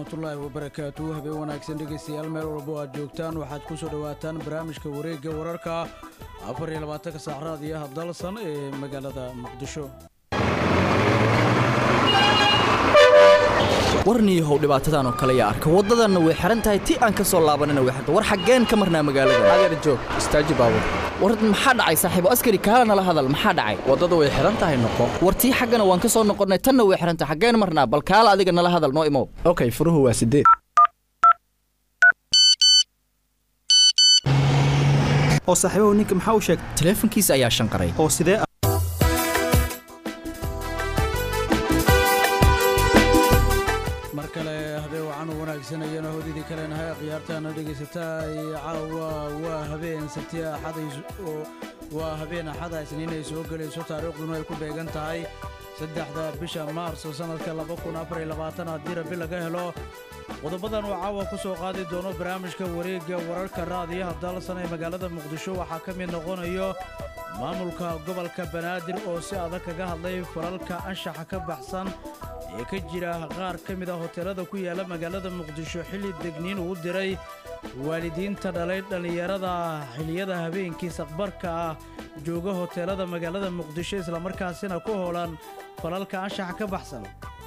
waraxmatullaahi wabarakaatu habeen wanaagsan dhegaystayaal meel walbo aad joogtaan waxaad ku soo dhowaataan barnaamijka wareegga wararka afar iyo labaatanka saac raadiyaha dalsan ee magaalada muqdisho warniihow dhibaatadan oo kale yaa arka waddadanna way xihan tahay ti aan ka soo laabanina way xirta war xaggeen ka marnaa magaalada adeer joog istaaji baabur war maxaa dhacay saaxiibo askari kaala nala hadal maxaa dhacay waddada way xihan tahay noqo war tii xaggana waan ka soo noqonnay tanna way xihan tahay xaggeen marnaa bal kaala adiga nala hadal noo imow okay furuhu waa sideed oo saaxiibahu ninka maxaa u sheegtay taleefankiisa ayaa shanqaray oo sidee ah mar kale habeen wacan u wanaagsanayana hodidii kaleenahay khiyaartaana dhegaysataa caawa waa habeen sabti axadays oo waa habeen axada isniin ay soo gelayso taariikhduna ay ku beegan tahay saddexda bisha maarso sannadka laba kun afar iyo labaatan haddii rabi laga helo qodobadan uu caawa ku soo qaadi doono barnaamijka wareegga wararka raadiyaha dalsan ee magaalada muqdisho waxaa ka mid noqonayo maamulka gobolka banaadir oo si adag kaga hadlay falalka anshaxa ka baxsan ee ka jira qaar ka mid a hoteelada ku yaala magaalada muqdisho xilli degniin uu diray waalidiinta dhalay dhallinyarada xilliyada habeenkii saqbarka ah jooga hoteelada magaalada muqdisho islamarkaasina ku howlan falalka anshaxa ka baxsan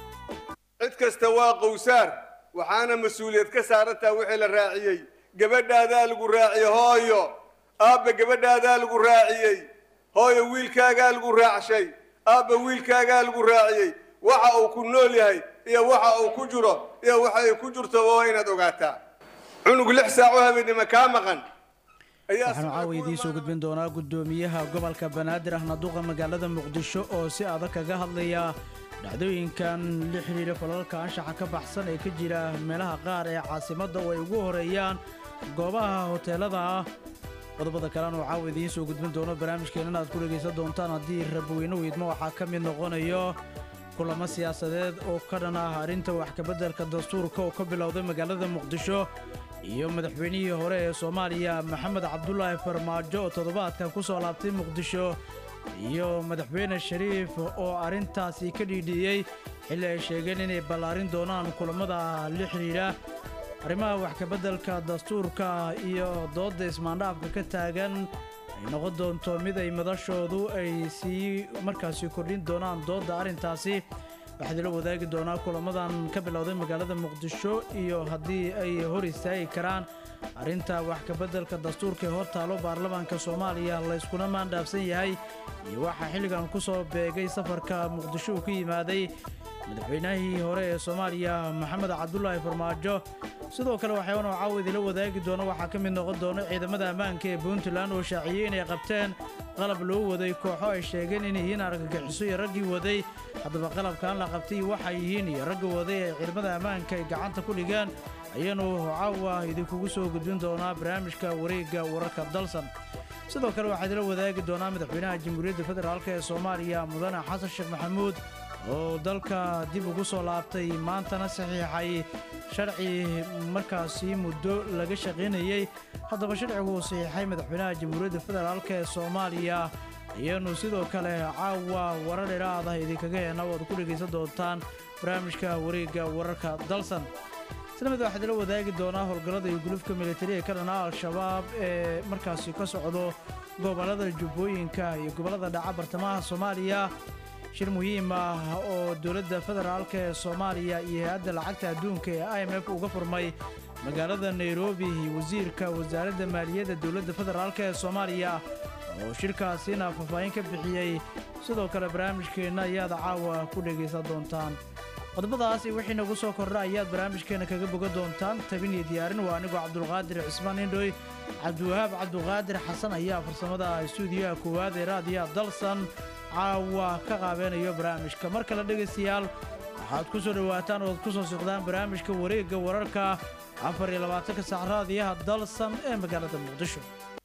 cid kasta waa qowsaar waxaana mas-uuliyad ka saarantaa wixii la raaciyey gabadhaadaa lagu raaciyey hooyo aabba gabadhaadaa lagu raaciyey hooyo wiilkaagaa lagu raacshay aabba wiilkaagaa lagu raaciyey waxa uu ku nool yahay iyo waxa uu ku jiro iyo waxa ay ku jirtoba waa inaad ogaataa cunug lix saac oo habeennimo kaa maqan waxaanu caawa idiin soo gudbin doonaa guddoomiyaha gobolka banaadir ahna duqa magaalada muqdisho oo si adag kaga hadlaya dhacdooyinkan la xidhiira falalka anshaxa ka baxsan ee ka jira meelaha qaar ee caasimadda oo ay ugu horeeyaan goobaha hoteelada ah qodobada kalena oo caawa idiin soo gudbin doono barnaamijkeennan aad ku dhegaysan doontaan haddii rabweyne weydmo waxaa ka mid noqonayo kulamo siyaasadeed oo ka dhan ah arrinta wax kabeddelka dastuurka oo ka bilowday magaalada muqdisho iyo madaxweynihii hore ee soomaaliya maxamed cabdulaahi farmaajo oo toddobaadkan ku soo laabtay muqdisho iyo madaxweyne shariif oo arrintaasi ka dhiidhiiyey xilli ay sheegeen inay ballaarin doonaan kulammada la xidhiidha arrimaha wax kabeddelka dastuurka iyo doodda ismaandhaafka ka taagan ay noqon doonto mid ay madashoodu ay sii markaasi kordhin doonaan doodda arrintaasi waxaa idila wadaagi doonaa kulamadan ka bilowday magaalada muqdisho iyo haddii ay hor istaagi karaan arrinta wax kabeddelka dastuurka ee hor taalo baarlamaanka soomaaliya layskuna maandhaafsan yahay iyo waxaa xilligan ku soo beegay safarka muqdisho uu ku yimaaday madaxweynahii hore ee soomaaliya maxamed cabdulaahi farmaajo sidoo kale waxaanu caawa idila wadaagi doono waxaa ka mid noqon doona ciidamada ammaanka ee puntland oo shaaciyey inay qabteen qalab loo waday kooxo ay sheegeen inay yihiin argagixiso iyo raggii waday haddaba qalabkan la qabtay waxay yihiin iyo ragga waday ee ciidamada ammaanka ay gacanta ku dhigeen ayaanu caawa idinkugu soo gudbin doonaa barnaamijka wareegga wararka dalsan sidoo kale waxaa idila wadaagi doonaa madaxweynaha jamhuuriyadda federaalk ee soomaaliya mudane xasan sheekh maxamuud oo dalka dib ugu soo laabtay maantana saxiixay sharci markaasi muddo laga shaqaynayey haddaba sharcigu uu saxiixay madaxweynaha jamhuuriyadda federaalk ee soomaaliya ayaanu sidoo kale caawa warar dheeraad ah idinkaga heenna waad ku dhegaysan doontaan barnaamijka wareegga wararka dalsan isla mid waxaa idila wadaagi doonaa howlgallada iyo gulufka militariga ka dhana al-shabaab ee markaasi ka socdo gobollada jubbooyinka iyo gobollada dhaca bartamaha soomaaliya shir muhiim ah oo dowladda federaalk ee soomaaliya iyo hay-adda lacagta adduunka ee i m f uga furmay magaalada nairobi wasiirka wasaaradda maaliyadda dowladda federaalk ee soomaaliya oo shirkaasina faahfaahin ka bixiyey sidoo kale barnaamijkeenna ayaad caawa ku dhegaysan doontaan qodobadaas iyo wixii nagu soo kordha ayaad barnaamijkeenna kaga bogan doontaan tabin iyo diyaarin waa anigoo cabdulqaadir cismaan indhoy cabdiwahaab cabdulqaadir xasan ayaa farsamada stuudiyaha koowaad ee raadiyaha dalsan caawa ka qaabeynayo barnaamijka mar kale dhegaystayaal waxaad ku soo dhowaataan ood ku soo siqdaan barnaamijka wareegga wararka afar iyo labaatanka saac raadiyaha dalsan ee magaalada muqdisho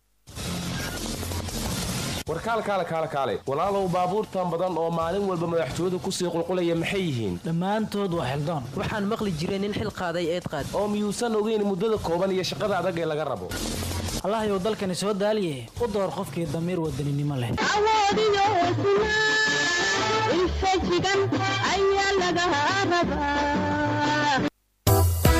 warkaal kaale kaale kaale walaalow baabuurtan badan oo maalin walba madaxtooyadu kusii qulqulaya maxay yihiin dhammaantood waa xildaan waxaan maqli jiray nin xil qaaday eed qaad oo miyuusan ogeyn muddada kooban iyo shaqada adag ee laga rabo allahayow dalkani soo daaliye u door qofkii damiir wadaninimo leh awoodiyo hesnaa infajigan ayaa laga rabaa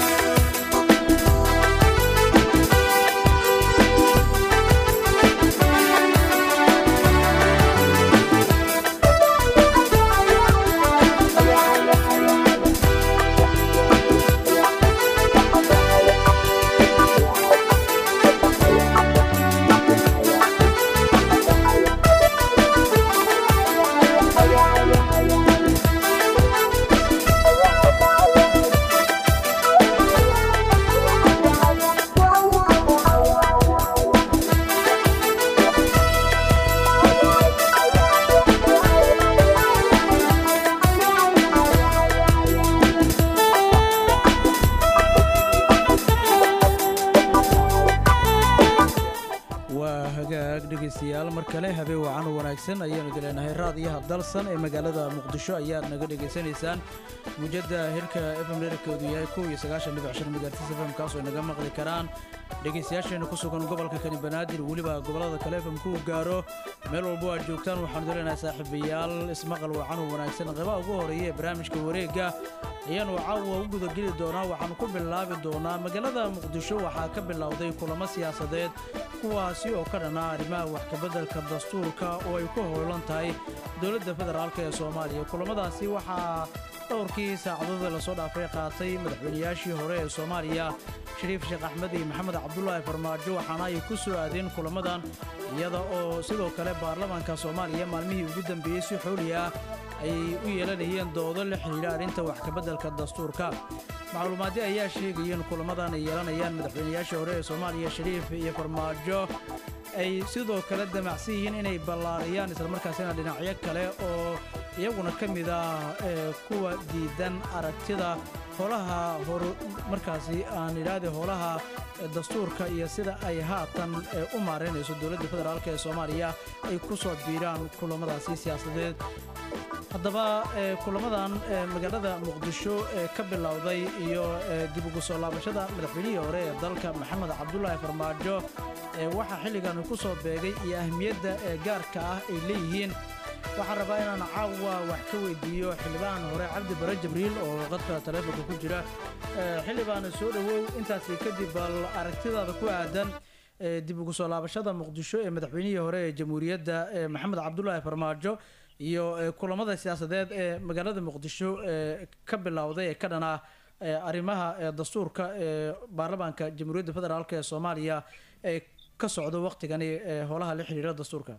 dhegaystayaal mar kale habeen wacan u wanaagsan ayaanu dileenahay raadiyaha dalsan ee magaalada muqdisho ayaad naga dhegaysanaysaan muujadda hirka fm dherarkeedu yahay kow iyo sagaashan dhibic shan megaartis fm kaasoo naga maqli karaan dhegaystayaasheena ku sugan gobolka kani banaadir weliba gobollada kale fm ku gaaro meel walbo aad joogtaan waxaanu dileenahay saaxiibayaal ismaqal wacan u wanaagsan qaybaha ugu horeeya ee barnaamijka wareegga ayaanu caawa u gudageli doonaa waxaanu ku bilaabi doonaa magaalada muqdisho waxaa ka bilowday kulamo siyaasadeed kuwaasi oo ka dhanaa arrimaha wax kabeddelka dastuurka oo ay ku howlan tahay dowladda federaalk ee soomaaliya kulamadaasi waxaa dhowrkii saacadood lasoo dhaafay qaatay madaxweynayaashii hore ee soomaaliya shariif sheekh axmed iyo maxamed cabdulaahi farmaajo waxaana ay ku soo aadeen kulamadan iyada oo sidoo kale baarlamaanka soomaaliya maalmihii ugu dambeeyey si xooli ah ay u yeelanayeen doodo la xidhiidha arrinta wax kabeddelka dastuurka macluumaadyo ayaa sheegayeen kulamadan ay yeelanayaan madaxweynayaashii hore ee soomaaliya shariif iyo farmaajo ay sidoo kale damacsan yihiin inay ballaariyaan islamarkaasina dhinacyo kale oo iyaguna ka mid ah kuwa diidan aragtida holaha hor markaasi aan idhaahde holaha dastuurka iyo sida ay haatan u maaraynayso dowladda federaalk ee soomaaliya ay ku soo biiraan kulamadaasi siyaasadeed haddaba kulamadan magaalada muqdisho ee ka bilowday iyo dib ugu soo laabashada madaxweynihii hore ee dalka maxamed cabdulaahi farmaajo waxaa xilligan ku soo beegay iyo ahmiyadda ee gaarka ah ay leeyihiin waxaan rabaa inaan caawa wax ka weydiiyo xildhibaan hore cabdi bare jibriil oo qadka taleefonka ku jira xildhibaan soo dhowow intaasi kadib bal aragtidaada ku aadan dib ugu soo laabashada muqdisho ee madaxweynihii hore ee jamhuuriyadda maxamed cabdulaahi farmaajo iyo kulamada siyaasadeed ee magaalada muqdisho ee ka bilowday ee ka dhanaa arrimaha dastuurka ee baarlamaanka jamhuuriyadda federaalk ee soomaaliya ee ka socdo waqtigani holaha la xiriira dastuurka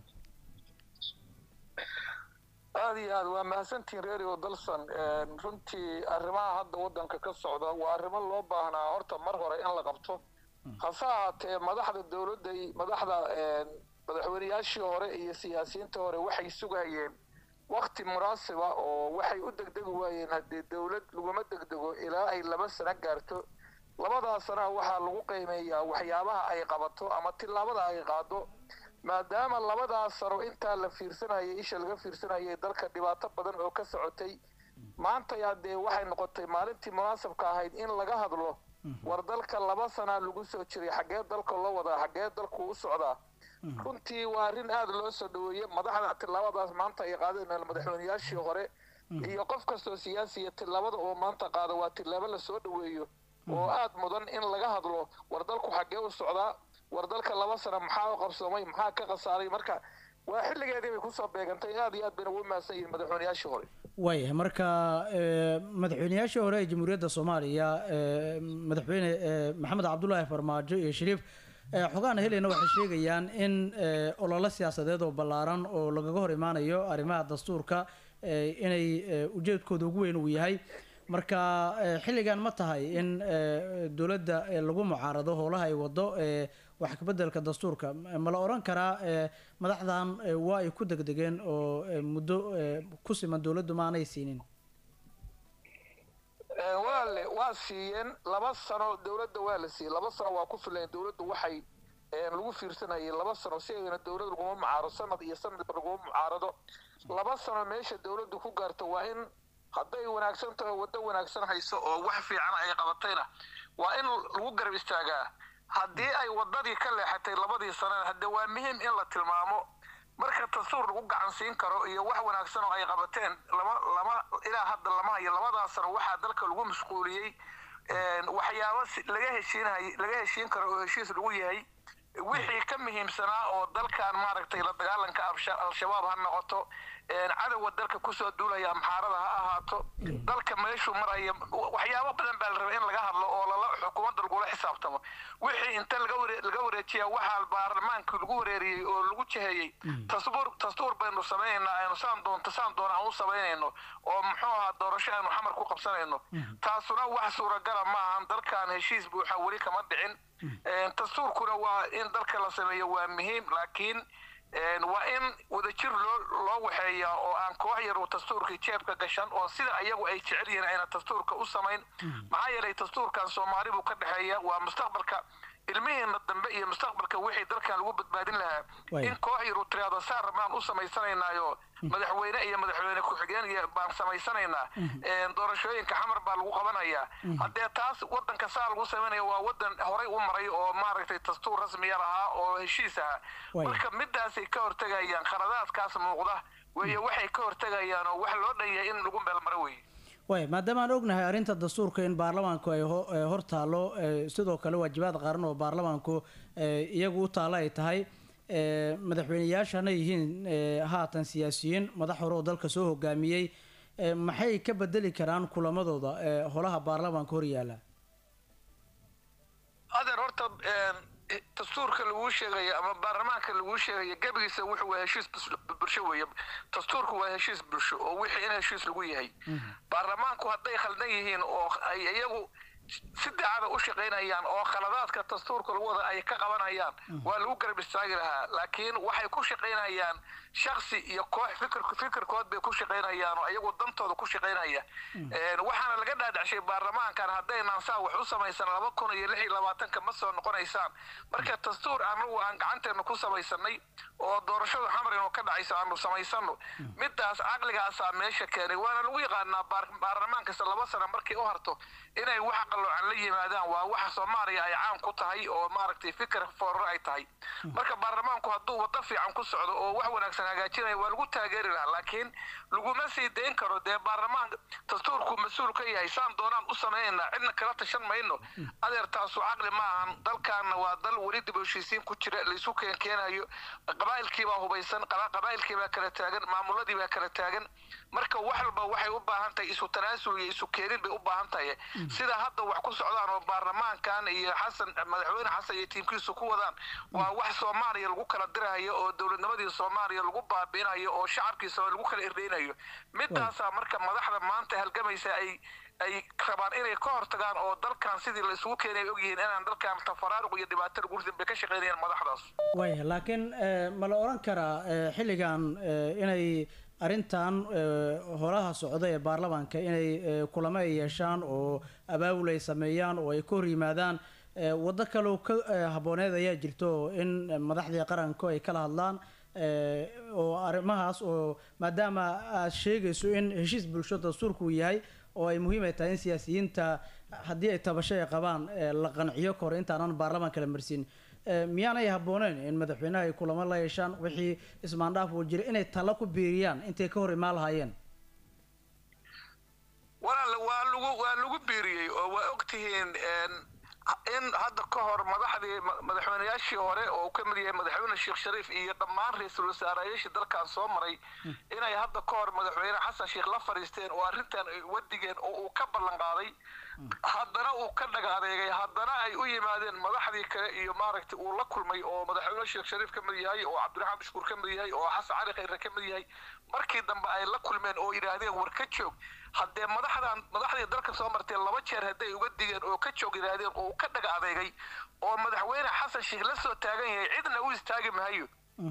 aada iyo aad waa mahadsantihiin reerio dalson runtii arrimaha hadda waddanka ka socda waa arrimo loo baahnaa horta mar hore in la qabto hase ahaatee madaxda dowladda madaxda madaxweynayaashii hore iyo siyaasiyiinta hore waxay sugayeen wakti munaasiba oo waxay u degdegi waayeen haddii dowlad laguma degdego ilaa ay laba sano gaarto labadaas sana waxaa lagu qiimeeyaa waxyaabaha ay qabato ama tillaabada ay qaado maadaama labadaas sano intaa la fiirsanayay isha laga fiirsanayay dalka dhibaato badan oo ka socotay maanta yaa dee waxay noqotay maalintii munaasabka ahayd in laga hadlo war dalka laba sanaa lagu soo jiray xaggee dalka loo wadaa xaggee dalku u socdaa runtii waa arrin aada loo soo dhaweeye madaxda tillaabadaas maanta ay qaadeen madaxweynayaashii hore iyo qof kastoo siyaasiya tillaabada oo maanta qaada waa tillaabo lasoo dhaweeyo oo aada mudan in laga hadlo war dalku xaggee u socdaa war dalka laba sano maxaa u qabsoomay maxaa ka khasaaray marka waa xilligeedii bay kusoo beegantay aada iyo aad bayna ugu mahadsan yihiin madaxweynayaashii hore waayahay marka madaxweynayaashii hore ee jamhuuriyadda soomaaliya madaxweyne maxamed cabdulaahi farmaajo iyo shariif xogaan helayna waxay sheegayaan in ololo siyaasadeed oo ballaaran oo lagaga hor imaanayo arrimaha dastuurka inay ujeedkooda ugu weyn uu yahay marka xilligan ma tahay in dowladda lagu mucaarado howlaha ay wado wax kabeddelka dastuurka ma la odhan karaa madaxdan waa ay ku degdegeen oo muddo ku siman dowladdu maanay siinin waa le waa siiyeen laba sano dowladda waa la siiyey laba sano waa ku filayn dowladdu waxay lagu fiirsanayay laba sano si ayna dowlad laguma mucaarado sanad iyo sanadba laguma mucaarado laba sano meesha dowladdu ku gaarto waa in hadday wanaagsan tahay waddo wanaagsan hayso oo wax fiican ay qabatayna waa in lagu garab istaagaa haddii ay waddadii ka leexatay labadii sanana hadde waa muhiim in la tilmaamo marka dastuur lagu gacan siin karo iyo wax wanaagsan oo ay qabateen lama lama ilaa hadda lama hayo labadaas sano waxaa dalka lagu mashquuliyey waxyaabo laga heshiinhay laga heshiin karo oo heshiis lagu yahay wixii ka muhiimsanaa oo dalkan maaragtay la dagaalanka al-shabaab ha noqoto cadowga dalka kusoo duulaya amxaarada ha ahaato dalka meeshuu maraya waxyaabo badan baa la rabay in laga hadlo oo lala xukuumadda lagula xisaabtamo wixii inta laga wareejiya waxaa baarlamaankii lagu wareeriyey oo lagu jeheeyey tasbuur dastuur baynu samaynaynaa aynu saan doonto saan doona aan u samaynayno oo muxuu ahaa doorasho aynu xamar ku qabsanayno taasuna wax suuragala ma ahan dalkan heshiis buuxa weli kama dhicin dastuurkuna waa in dalka la sameeyo waa muhiim laakiin waa in wadajir loo loo waxeeyaa oo aan koox yar dastuurkii jeebka gashan oo sida ayagu ay jecel yihiin ayna dastuurka u samayn maxaa yeelay dastuurkan soomaali buu ka dhexeeya waa mustaqbalka ilmihiina dambe iyo mustaqbalka wixii dalkan lagu badbaadin lahaa Waaya. in koox yar uu tiraahdo saar baan u samaysanaynaayo madaxweyne iyo madaxweyne ku-xigeen iyo baan samaysanaynaa Een, doorashooyinka xamar baa lagu qabanayaa haddee taas wadanka saa lagu samaynaya waa wadan horay u maray oo maaragtay dastuur rasmiya lahaa oo heshiis ahaa Waaya. marka midaasay ka hortegayaan khaladaadkaas muuqda weeye waxay ka hortegayaan oo wax loo dhan yahay in lagu meelmaro weeye waaya maadaama aan ognahay arrinta dastuurka in baarlamaanku ay ho- eh, hor taallo eh, sidoo kale waajibaad qaran oo baarlamaanku eh, iyagu u taallo ay tahay eh, madaxweyneyaashana yihiin eh, haatan siyaasiyiin madax hore oo dalka soo hogaamiyey eh, maxay ka bedeli karaan kulamadooda eh, holaha baarlamaanka hor yaala adeer horta een, dastuurka laguu sheegaya ama baarlamaanka laguu sheegaya gebigiisa wuxuu waa heshiis bus- bulsho weeye dastuurku waa heshiis bulsho oo wixii in heshiis lagu yahay baarlamaanku hadday khaldan yihiin oo ay iyagu si daacada u shaqaynayaan oo khaladaadka dastuurka lagu wada ay ka qabanayaan waa lagu garab istaagi lahaa laakiin waxay ku shaqaynayaan shaksi iyo koox fikir fikirkood bay ku shaqaynayaan oo iyagu dantooda ku shaqaynaya Een, waxaana laga dhaadhacshay baarlamaankan haddaynaan saa wax u samaysan laba kun iyo lix iyo labaatanka ma soo noqonaysaan marka dastuur anagu aan gacanteena ku samaysanay oo doorashada xamar inuu ka dhacayso aanu samaysano midaas caqligaasaa meesha keenay waana lagu yaqaanaa baar- baarlamaan kasta laba sano markay u harto inay wax qaloocan la yimaadaan waa waxa soomaaliya ay caan ku tahay oo maaragtay fikir foorro ay tahay marka baarlamaanku hadduu waddo fiican ku socdo oo wax wanaagsan hagaajinaya waa lagu taageeri lahaa laakiin laguma sii dayn karo dee baarlamaanka dastuurku mas-uul ka yahay saan doonaan u samaynayna cidna kala tashan mayno adeer taasu caqli ma ahan dalkaana waa dal weli dib u heshiisiin ku jira laysu keen keenayo qabaa'ilkiibaa hubaysan qaba- qabaa'ilkiibaa kala taagan maamuladiibaa kala taagan marka wax walba waxay u baahan tahay isu tanaasul iyo isu keenin bay u baahan tahay sida hadda wax ku socdaan oo baarlamaankan iyo xasan madaxweyne xasan iyo tiimkiisu ku wadaan waa wax soomaaliya lagu kala dirayo oo dowladnimadii soomaaliya lagu baabiinayo oo shacabkiisa lagu kala irdheynayo midaasaa marka madaxda maanta halgamaysa ay ay rabaan inay ka hortagaan oo dalkan sidii la isugu keenay ay ogyihiin inaan dalkan tafaraaruq iyo dhibaato lagu ridin bay ka shaqaynayaan madaxdaas waaya laakiin eh, ma la odhan karaa eh, xilligan eh, inay arrintan eh, holaha socda ee baarlamaanka inay eh, kulamo ay yeeshaan oo abaabul ay sameeyaan oo ay ka hor yimaadaan eh, waddo kaloo ka eh, habbooneed ayaa jirto in eh, madaxdii qaranku ay kala hadlaan eh, oo arrimahaas oo maadaama aad sheegayso in heshiis bulsho dastuurku uu yahay oo ay muhiim ay tahay in siyaasiyiinta haddii ay tabasho ay qabaan eh, la qanciyo kahor intaanan baarlamaanka la marsiin Eh, miyaanay habbooneyn in madaxweynaha ay kulamo la yeeshaan wixii ismaandhaaf uu jira inay talo ku biiriyaan intay ka hor imaan lahaayeen walaal waa lagu waa lagu biiriyey oo waa ogtihiin een, in hadda ka hor madaxdii ma- madaxweyneyaashii hore oo uu ka mid yahay madaxweyne sheekh shariif iyo dhammaan ra-iisul wasaarayaashii dalkan soo maray inay hadda ka hor madaxweyne xasan sheekh la fadhiisteen oo arrintan ay wadigeen oo uu ka ballan qaaday haddana uu ka dhaga adeegay haddana ay u yimaadeen madaxdii kale iyo maaragtay uu la kulmay oo madaxweyne sheekh shariif ka mid yahay oo cabdiraxmaan bashkuur ka mid yahay oo xasan cali khayre ka mid yahay markii dambe ay la kulmeen oo yidhaahdeen war ka joog haddee madaxdan madaxdii dalka soo martay laba jeer hadday uga digeen oo ka joog yidhaahdeen oo uu ka dhaga adeegay oo madaxweyne xasan sheekh la soo taagan yahay cidna u istaagi mahayo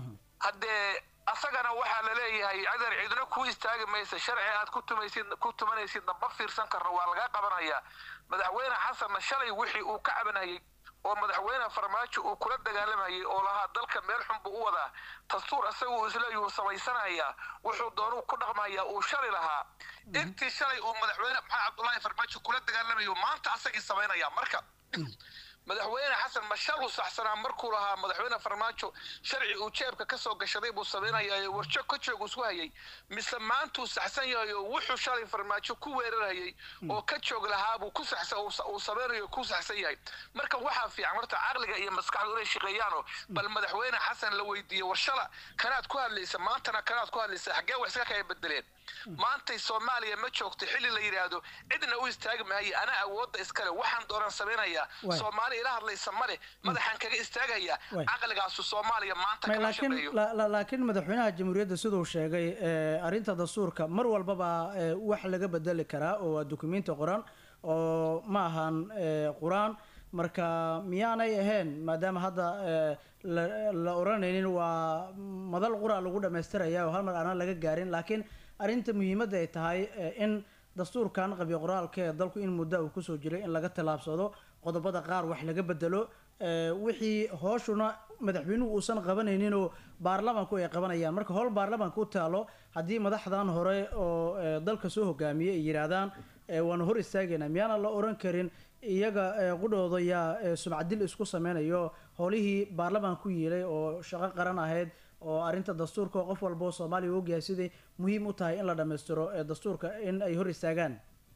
haddee asagana waxaa la leeyahay adeer cidna ku istaagi maysa sharci aad ku tumaysid ku tumanaysidna ma fiirsan karno waa laga qabanayaa madaxweyne xasanna shalay wixii uu ka cabanayay oo madaxweyne farmaajo uu kula dagaalamayay oo lahaa dalka meel xun buu u wadaa dastuur asaga uu isleeyuu samaysanayaa wuxuu doonuu ku dhaqmayaa uu shalay lahaa intii shalay uu madaxweyne maxamed cabdullaahi farmaajo kula dagaalamayo maanta asagii samaynaya marka madaxweyne xasan ma shal uu saxsanaa markuu lahaa madaxweyne farmaajo sharci uu jeebka ka soo gashaday buu samaynayaa warjo ka joog isku hayay mise maantuu saxsan yahay oo wuxuu shalay farmaajo ku weerarayay oo ka joog lahaa buu ku saxsan uu samaynayo ku saxsan yahay marka waxaa fiican horta caqliga iyo maskaxdu inay shaqeeyaanoo bal madaxweyne xasan la weydiiyo war shala kanaad ku hadlaysa maantana kanaad ku hadlaysa xaggee wax iska kaya bedeleen maantay soomaaliya ma joogto xilli la yidhaahdo cidna u istaagi maayo anaa awoodda iskale waxaan doonaan samaynayaa Waay. soomaali ila hadlaysa male madaxaan kaga istaagaya Waay. caqligaasu soomaaliya maanta May- kama laakiin shaqeeyo la- la- laakiin madaxweynaha jamhuuriyadda siduu sheegay eh, arrinta dastuurka mar walbaba eh, wax laga bedeli karaa oo waa dukumenti qoran oo ma ahan eh, qur-aan marka miyaanay ahayn maadaama hadda eh, la la oranaynin waa madal qura lagu dhamaystiraya oo hal mar aanan laga gaarin laakiin arrinta muhiimadda ay tahay eh, in dastuurkan qabi qoraalka ee dalku in muddo uu kusoo jiray in laga tallaabsado qodobada qaar wax laga bedelo eh, wixii hooshuna madaxweynuhu uusan qabanayninoo baarlamaanku ay qabanayaan marka howl baarlamaanka u taalo haddii madaxdan hore oo eh, dalka soo hogaamiyey ay yidhaahdaan eh, waanu hor istaagaynaa miyaana la oran karin iyaga eh, qudhooda yaa eh, sumcadil isku sameynayo howlihii baarlamaanka ku yiilay oo shaqo qaran ahayd oo arrinta dastuurka oo qof walba oo soomaaliya u ogyahay siday muhiim u tahay in la dhammaystiro ee dastuurka in ay hor istaagaan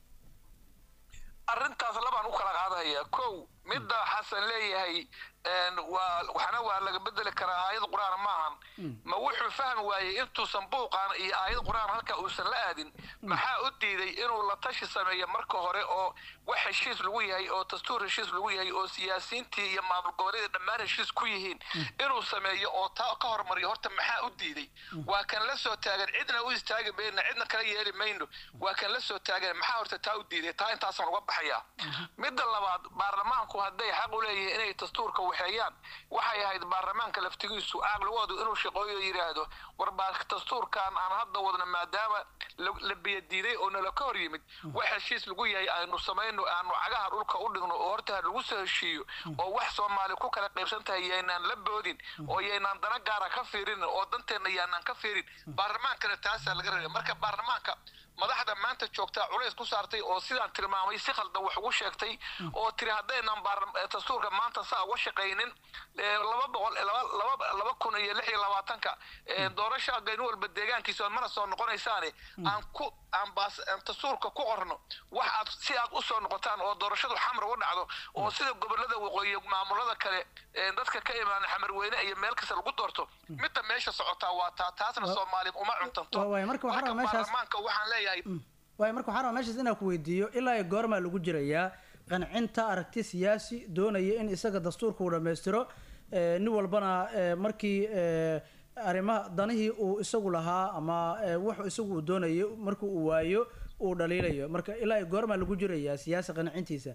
arrintaas labaan u kala qaadaya kow midda xasan leeyahay een, waa waxna waa laga bedeli karaa aayad qur-aan maahan ma wuxuu fahmi waayey intuusan buuqaan iyo aayad qur-aan halka uusan la aadin maxaa u diiday inuu la tashi sameeyo marka hore oo wax heshiis lagu yahay oo dastuur heshiis lagu yahay oo siyaasiyiintii iyo maamul goboleeda dhammaan heshiis ku yihiin inuu sameeyo oo taa ka hormariyo horta maxaa u diiday waa kan la soo taagan cidna u istaagi mayno cidna kala yeeli mayno waa kan la soo taagan maxaa horta taa u diiday taa intaasaan uga baxayaa midda labaad baarlamaanku hadday xaq u leeyihiin inay dastuurka waxeeyaan waxay ahayd baarlamaanka laftigiisu aqligoodu inuu shaqooyo yidhaahdo war baa dastuurkan aan hadda wadna maadaama la- la biyadiiday oo nala ka hor yimid wax heshiis lagu yahay aynu samayno aanu cagaha dhulka u dhigno oo horta ha lagu soo heshiiyo oo wax soomaali ku kala qaybsan tahay yaynaan la boodin oo yaynaan dana gaara ka fiirin oo danteenna yaanaan ka fiirin baarlamaankana taasaa laga rabay marka baarlamaanka madaxda maanta joogtaa culays ku saartay oo sidaan tilmaamay si khaldan wax ugu sheegtay oo tiri haddaynan baarlam- eh, dastuurka maanta saa uga shaqaynin eh, laba boqol eh, laba laba laba kun iyo lix iyo labaatanka eh, doorasha gayn walba deegaankiisa mana soo noqonaysaane aan ku aan baas aan dastuurka ku qorno wax aad si aad usoo noqotaan oo doorashadu xamar u dhacdo oo sida gobolada waqooyi maamulada kale eh, dadka ka imaana xamarweyne iyo meel kasta lagu doorto midda meesha socotaa waa taa taasna Wa- soomaali uma cuntanto wa- waay, marka waxaan rabaa meeshaas- baarlamaanka waxaan leeyahay waayo marka waxaan rabaa meeshaas inaan ku weydiiyo ilaa iyo goormaa lagu jirayaa qancinta aragti siyaasi doonaya in isaga dastuurka uu dhammaystiro eh, nin walbana eh, markii eh, arrimaha danihii uu isagu lahaa ama eh, wuxuu isagu uu doonayo markii uu waayo uu dhaliilayo marka ilaa iyo goormaa lagu jirayaa siyaasi qancintiisa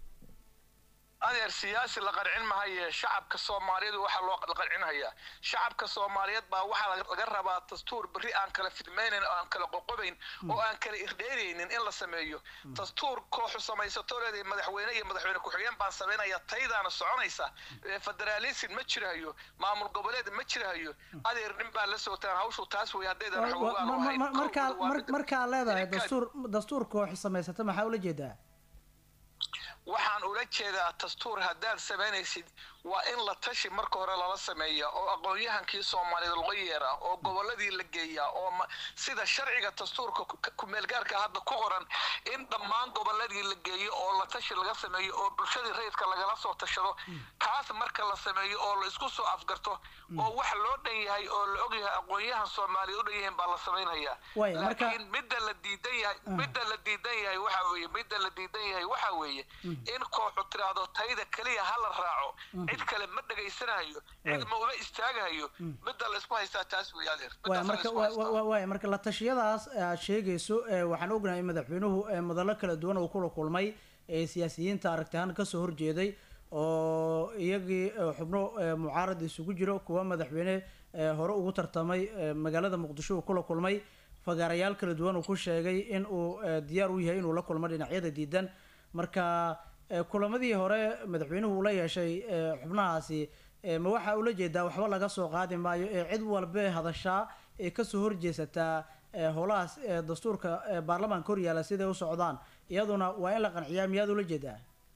adeer siyaasi la qarcin mahaye shacabka soomaaliyeed waxaa loo la qarcinhayaa shacabka soomaaliyeed baa waxaa laga- laga rabaa dastuur berri aan kala fidmaynayn oo aan kala qoqobayn oo aan kala irdheeraynin in la sameeyo dastuur kooxu samaysato leedahay madaxweyne iyo madaxweyne ku-xigeen baan samaynaya taydaana soconaysa Eh, federalism ma jirahayo maamul goboleed ma jirahayo adeer nin baa la sootaan hawshu taas wey haddaydan Wa- wa- xoogaan ma- u ma- ahayn ma- markaa kowda waa mar- midda- markaa leedahay Ninka- dastuur dastuur koox samaysata maxaa ula jeedaa waxaan ula jeedaa dastuur haddaad samaynaysid waa in la tashi marka hore lala sameeya oo aqoon-yahankii soomaaliyeed laga yeeraa oo goboladii la geeyaa oo ma- sida sharciga dastuurka ku- ku-meelgaarka hadda ku qoran in dhammaan goboladii la geeyo oo la tashi laga sameeyo oo bulshadii rayidka lagala soo tashado kaas marka la sameeyo oo la isku soo afgarto oo wax loo dhan yahay oo la ogyahay aqoon-yahan soomaaliyeed u dhan yahay baa la samaynayaa Waaya, marka- laakiin midda la diidan yahay midda la diidan yahay waxa weeye midda la diidan yahay waxa weeye in kooxu tiraahdo tayda keliya ha la raaco cid kale ma dhegaysanayo cid ma uma istaagayo midda la isku haystaa taas weeye adeer waaya Middaas la marka isku wa- haystaa. wa- waaya marka la tashiyadaas aad sheegayso eh, waxaan ognahay in madaxweynuhu eh, madallo kala duwan uu kula kulmay ee siyaasiyiinta aragti ahaan kasoo horjeeday oo iyagii eh, xubno eh, mucaarad isugu jiro kuwa madaxweyne eh, hore ugu tartamay eh, magaalada muqdisho uu kula kulmay fagaarayaal kala duwan uu ku sheegay in uu eh, diyaar u yahay inuu la kulmo dhinacyada diidan marka eh, kulamadii hore madaxweynuhu uu la yeeshay eh, xubnahaasi eh, ma waxaa ula jeedaa waxba laga soo qaadi maayo ee cid walbe hadashaa ee kasoo horjeesataa eh, howlahaas eh, dastuurka eh, baarlamaanka horyaala siday u socdaan iyaduna waa in la qanciyaa miyaad ula jeedaa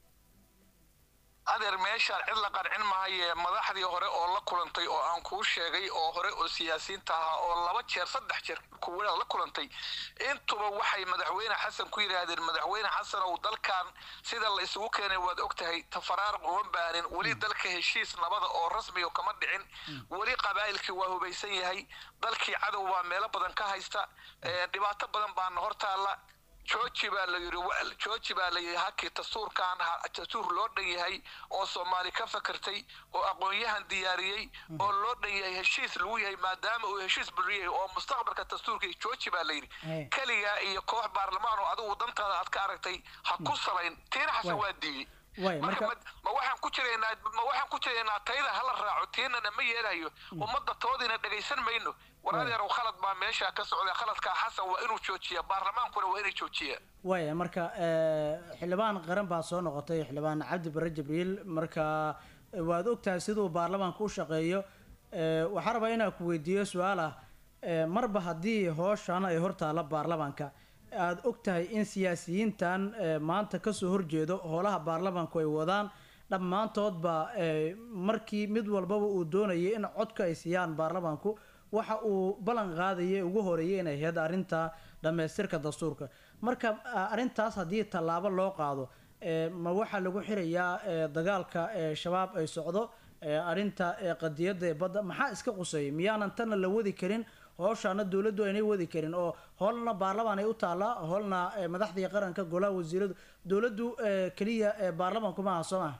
adeer meeshaan cid la qancin mahaye madaxdii hore oo la kulantay oo aan kuu sheegay oo hore oo siyaasiyiinta ahaa oo laba jeer saddex jeer kuwanaad la kulantay intuba waxay madaxweyne xasan ku yidhaahdeen madaxweyne xasan ow dalkan sida la isugu keenay waad ogtahay tafaraar uma baanin weli dalka heshiis nabada oo rasmiga kama dhicin weli qabaa'ilkii waa hubaysan yahay dalkii cadow baa meelo badan ka haysta Eh, dhibaato badan baana hortaalla jooji baa la yidhi wa- jooji baa la yidhi hakii dastuurkan ha- dastuur loo dhan yahay oo soomaali ka fakartay oo aqoon-yahan diyaariyey oo loo dhan yahay heshiis lagu yahay maadaama uu heshiis buliyay oo mustaqbalka dastuurka jooji baa la yidhi Hey. keligaa iyo koox baarlamaan oo adigu dantaada aad ka aragtay ha ku salayn tiina xasan Waay. waa diiyey Waay, marka marka- ma- ma waxaan ku jiraynaa ma waxaan ku jiraynaa tayda hala raaco tiinana ma yeelayo ummadda toodiina dhegaysan mayno war Waay. adeerow khalad baa meesha ka socda khaladkaa xasan waa inuu joojiya baarlamaankuna waa inay joojiya waaya marka eh, xildhibaan qaran baa soo noqotay xildhibaan cabdi bare jibriil marka waad ogtahay siduu baarlamaanka u shaqeeyo ee, waxaan rabaa inaan ku weydiiyo su-aal ah ee, marba haddii hooshan ay hortaalla baarlamaanka aad ogtahay in siyaasiyiintan ee, maanta kasoo horjeedo howlaha baarlamaanku ay wadaan dhammaantoodba ee, markii mid walbaba uu doonayay in codka ay siiyaan baarlamaanku waxa uu ballan qaadayay ugu horeeyay inay ahayd arrinta dhammaystirka dastuurka marka a- arrintaas haddii tallaabo loo qaado ee, ma waxaa lagu xirayaa ee, dagaalka ee, shabaab ay socdo ee, arrinta ee, qadiyadda ee badda maxaa iska qusay miyaanan tanna la wadi karin howshaana dowladdu aynay wadi karin oo holna baarlamaan ay u taallaa holna ee, madaxdii qaranka golaha wasiiradu dowladdu ee, keliya ee, baarlamaanku maaha soo maha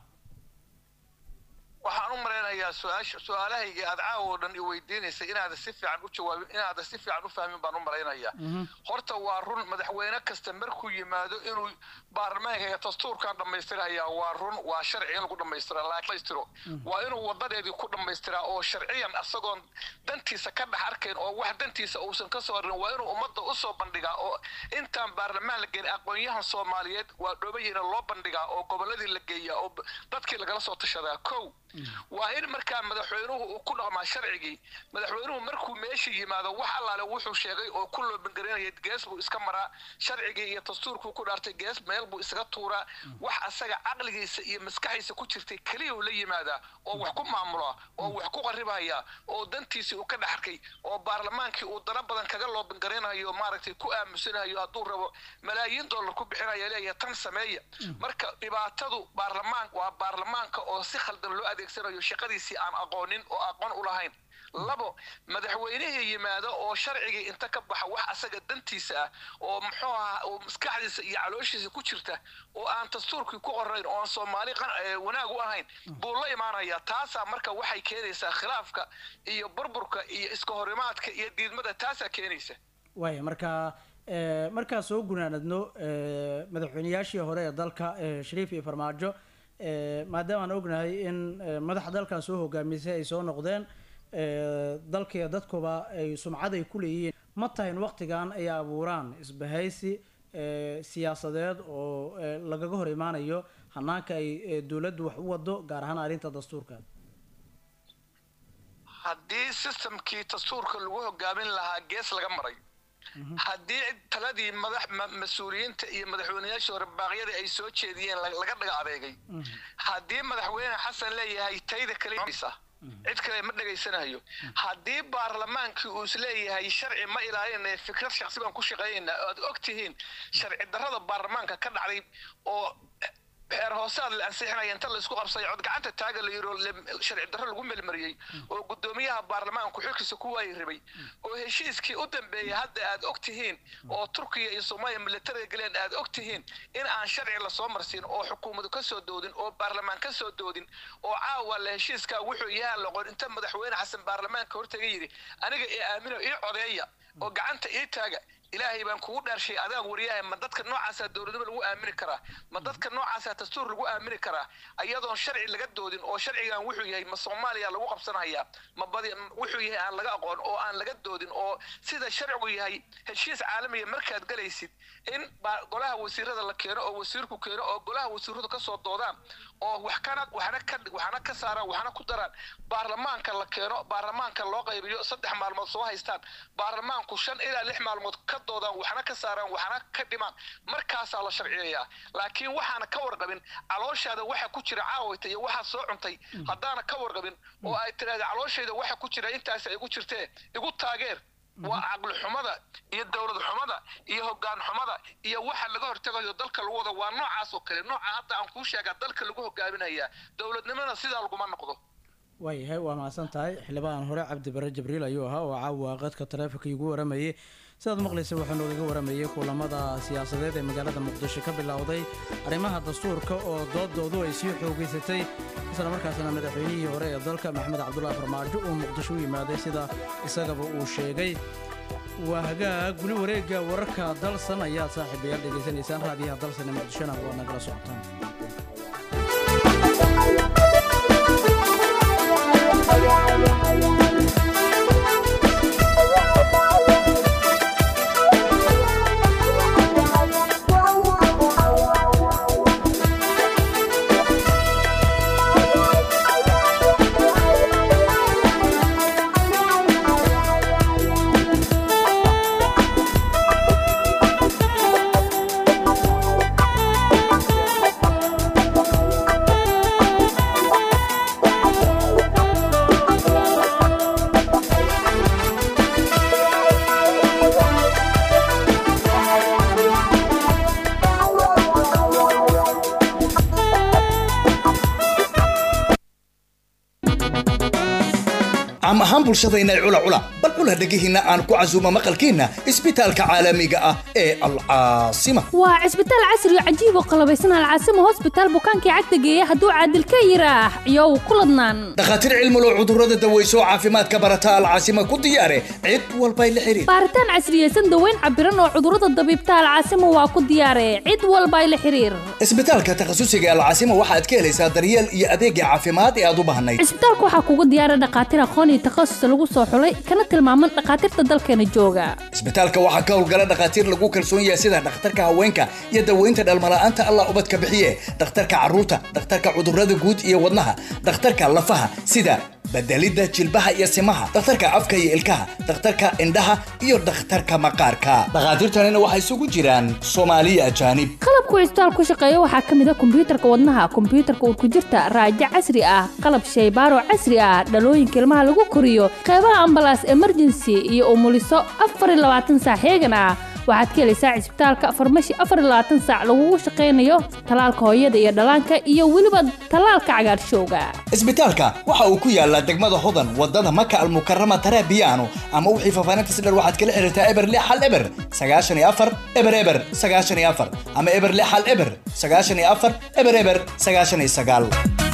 waxaan u malaynayaa su-aasha su-aalahayga aad caawa oo dhan i weydiinaysay inaadan si fiican u jawaabin inaadan si fiican u fahmin baan u malaynayaa horta waa run madaxweyne kasta markuu yimaado inuu baarlamaanka iyo dastuurkan dhammaystiraya waa run waa sharci in lagu dhammaystira dhammaystiro waa inuu wadadeedii ku dhammaystiraa oo sharciyan asagoon dantiisa ka dhex arkayn oo wax dantiisa uusan ka soo arin waa inuu ummadda usoo bandhigaa oo intaan baarlamaan la gelin aqoon-yahan soomaaliyeed waa dhoobayina loo bandhigaa oo gobolladii la geeyaa oo dadkii lagala soo tashadaa kow waa in markaa madaxweynuhu uu ku dhaqmaa sharcigii madaxweynuhu markuu meesha yimaado wax allaale wuxuu sheegay oo ku loobangarinaya gees buu iska maraa sharcigii iyo dastuurkuu ku dhaartay gees meel buu isaga tuuraa wax asaga caqligiisa iyo maskaxiisa ku jirtay keliya uu la yimaadaa oo wax ku maamulaa oo wax ku qaribaya oo dantiisii uu ka dhex arkay oo baarlamaankii uu dana badan kaga loobangarinayo maaragtay ku aamusinayo hadduu rabo malaayiin dollar ku bixinaya leeyahay tan sameeya marka dhibaatadu baarlamaan waa baarlamaanka oo si khaldan loo adeegsanayo shaqadiisii aan aqoonin oo aqoon u lahayn labo madaxweynihii yimaado oo sharcigii inta ka baxa wax asaga dantiisa ah oo muxuu ahaa oo maskaxdiisa iyo calooshiisa ku jirta oo aan dastuurkii ku qorayn oo aan soomaali qan- ee, wanaag u ahayn buu la imaanayaa taasaa marka waxay keenaysaa khilaafka iyo burburka iyo iska horimaadka iyo diidmada taasaa keenaysa waaya marka ee, markaan soo gunaanadno ee, madaxweyneyaashii hore ee dalka ee, shariif iyo farmaajo ee, maadaama aan ognahay in ee, madaxa dalkan soo hogaamisay ay soo noqdeen ee, dalkiiyo dadkuba ay sumcad ay ku leeyihiin ma tahin waqtigan ay abuuraan isbahaysi ee, siyaasadeed oo ee, lagaga hor imaanayo hanaanka ay ee, dowladdu wax u wado gaar ahaan arrinta dastuurka haddii systemkii dastuurka lagu hogaamin lahaa gees laga maray haddii taladii madax ma- mas-uuliyiinta iyo madaxweyneyaashii hore baaqyadii ay soo jeediyeen la- laga dhaga adeegay haddii madaxweyne xasan leeyahay tayda kaleisa cid kale ma dhegaysanayo haddii baarlamaankii uu isleeyahay sharci ma ilaalinaya fikrad shaksi baan ku shaqeynayna aad og tihiin sharci darrada baarlamaanka ka dhacday oo xeer hoosaad la ansixinaya inta la isku qabsaday cod gacanta taaga la yiro sharci darro lagu melmariyey oo guddoomiyaha baarlamaanku xilkiisa ku waayi rabay oo heshiiskii u dambeeyay hadda aad og tihiin oo turkiya iyo soomaaliya militariga galeen aad og tihiin in aan sharci lasoo marsiin oo xukuumadu ka soo doodin oo baarlamaan ka soo doodin oo caawa la heshiiskaa wuxuu yahaa loqon inta madaxweyne xasan baarlamaanka hortaga yidhi aniga ii aamino ii codeeya oo gacanta ii taaga ilaahay baan kugu dhaarshay adaan wariyahay ma dadka noocaasaa dowladnimo lagu aamini karaa ma dadka noocaasaa dastuur lagu aamini karaa ayadoon sharci laga doodin oo sharcigan wuxuu yahay ma soomaaliya lagu qabsanhayaa ma badi wuxuu yahay aan laga aqoon oo aan laga doodin oo sida sharcigu yahay heshiis caalamiya markaad galaysid in ba- golaha wasiirada la keeno oo wasiirku keeno oo golaha wasiiradu ka soo doodaan oo wax kana waxna ka waxna ka saaraan waxna ku daraan baarlamaanka la keeno baarlamaanka loo qaybiyo saddex maalmood soo haystaan baarlamaanku shan ilaa lix maalmood ka doodaan waxna ka saaraan waxna ka dhimaan markaasaa la sharciyayaa laakiin waxaana ka warqabin calooshaada waxa ku jira caawayta iyo waxaa soo cuntay haddaana ka warqabin oo ay tidhahda calooshayda waxa ku jira intaas igu jirtee igu taageer waa caqli xumada iyo dowlad xumada iyo hoggaan xumada iyo waxa laga hortegayo dalka lagu wada waa noocaas oo kale nooca hadda aan kuu sheegaa dalka lagu hogaaminayaa dowladnimona sidaa laguma noqdo waayahay waa mahadsan tahay xildhibaan hore cabdi bare jibriil ayuu ahaa oo caawa qadka taleefonka igu waramayay sidaad maqlaysa waxaa noogaga waramayay kulamada siyaasadeed ee magaalada muqdisho ka bilowday arrimaha dastuurka oo doodoodu ay sii xoogeysatay isla markaasna madaxweynihii hore ee dalka maxamed cabdulaahi farmaajo uu muqdisho u yimaaday sida isagaba uu sheegay waa hagaag guli wareegga wararka dalsan ayaad saaxiibayaal dhegaysanaysaan raadiyaha dalsan ee muqdishona waa nagala socotaan Thank you. caam ahaan bulshadayna cula cula bal cula dhegihiinna aan ku casuumo maqalkiinna isbitaalka caalamiga ah ee alcaasima waa cisbitaal casri oo cajiib oo qalabaysan alcaasimo hosbitaal bukaankii cagta geeya hadduu caadil ka yiraax iyow ku ladnaan dhakhaatiir cilmulo cudurrada daweyso caafimaadka barata alcaasima ku diyaare cid walbay la xiriir baaritaan casriyeysan daweyn cabiran oo cudurrada dabiibta alcaasimo waa ku diyaare cid walbay la xiriir isbitaalka takhasusiga alcaasima waxaad ka helaysaa daryeel iyo adeegga caafimaad ee aad u baahnayd cisbitaalka waxaa kugu diyaara dhakhaatiir aqoon iyo takhasus lagu soo xulay kana tilmaaman dhakhaatiirta dalkeena jooga isbitaalka waxaa ka howlgala dhakhaatiir lagu kalsoon yahay sida dhakhtarka haweenka iyo daweynta dhalmala'aanta allah ubadka bixiye dhakhtarka carruurta dhakhtarka cudurrada guud iyo wadnaha dhakhtarka lafaha sida bedelidda jilbaha iyo simaha dhakhtarka afka iyo ilkaha dhakhtarka indhaha iyo dhakhtarka maqaarka dhakhaatiirtanina waxay isugu jiraan soomaaliya ajaanib qalabku cisbitaal ku shaqeeya waxaa ka mid a kombiyuutarka wadnaha kombiyuutarka urkujirta raajo casri ah qalab shaybaaro casri ah dhalooyinka ilmaha lagu koriyo qeybaha ambalaas emergency iyo umuliso afar iyo labaatan saac heegan ah waxaad ka helaysaa cisbitaalka farmashi afar iyo labaatan saac lagugu shaqaynayo talaalka hooyada iyo dhallaanka iyo weliba talaalka cagaarshowga isbitaalka waxa uu ku yaalaa degmada hodan wadada maka almukarama tarabiyaano ama wixii faafaahintas dher waxaad kala xiriirtaa eber lix hal eber sagaashan iyo afar eber eber sagaashan iyo afar ama eber lix hal eber sagaashan iyo afar eber eber sagaashan iyo sagaal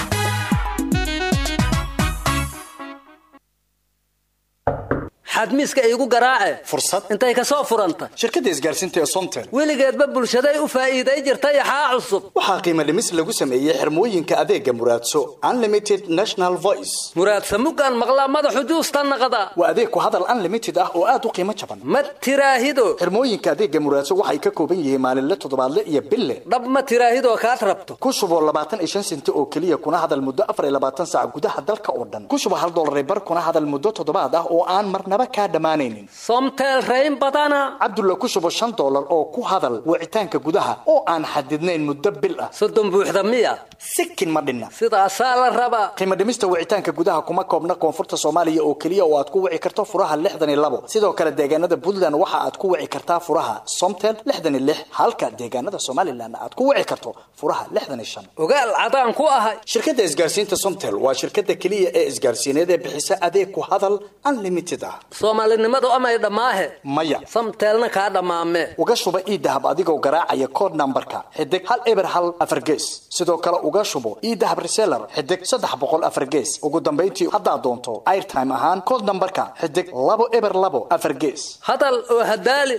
xadmiiska iigu garaace fursad intay ka soo furanta shirkadda isgaarsiinta ee somtel weligeedba bulshaday u faa'iiday jirtay axaa cusub waxaa qiimo dhimis lagu sameeyey xirmooyinka adeega muraadso unlimited national voice muraadsa muggaan maqlaa madaxu juusta naqda waa adeeg ku hadal unlimited ah oo aad u qiimo jaban ma tiraahido xirmooyinka adeega muraadso waxay ka kooban yihiin maalinle toddobaadle iyo bille dhab ma tiraahidoo kaad rabto ku shubo labaatan iyo shan senti oo keliya kuna hadal muddo afar iyo labaatan saac gudaha dalka oo dhan ku shubo hal dollar bar kuna hadal muddo toddobaad ah oo aan marnaba kaa dhammaanaynin somtel rayn badana cabdulla ku shubo shan dollar oo ku hadal wicitaanka gudaha oo aan xadidnayn muddo bil ah soddon buuxda miya sikin ma dhinna sidaasaa la rabaa qiimo dhimista wicitaanka gudaha kuma koobna koonfurta soomaaliya oo keliya oo aad ku wici karto furaha lixdan iyo labo sidoo kale deegaanada puntland waxa aad ku wici kartaa furaha somtel lixdan iyo lix halka deegaanada somalilan aad ku wici karto furaha lixdan iyo shan ogaal cadaan ku ahay shirkadda isgaarsiinta somtel waa shirkadda keliya ee isgaarsiineed ee bixisa adeeg ku hadal unlimited ah soomaalinimadu amay dhammaahe maya samteelna kaa dhammaame uga shuba iidahab adigoo garaacaya code nambarka xidig hal eber hal afar gees sidoo kale uga shubo iidahab reseller xidig saddex boqol afar gees ugu dambayntii haddaad doonto airtime ahaan code nambarka xidig labo eber labo afar gees hadal oo hadaali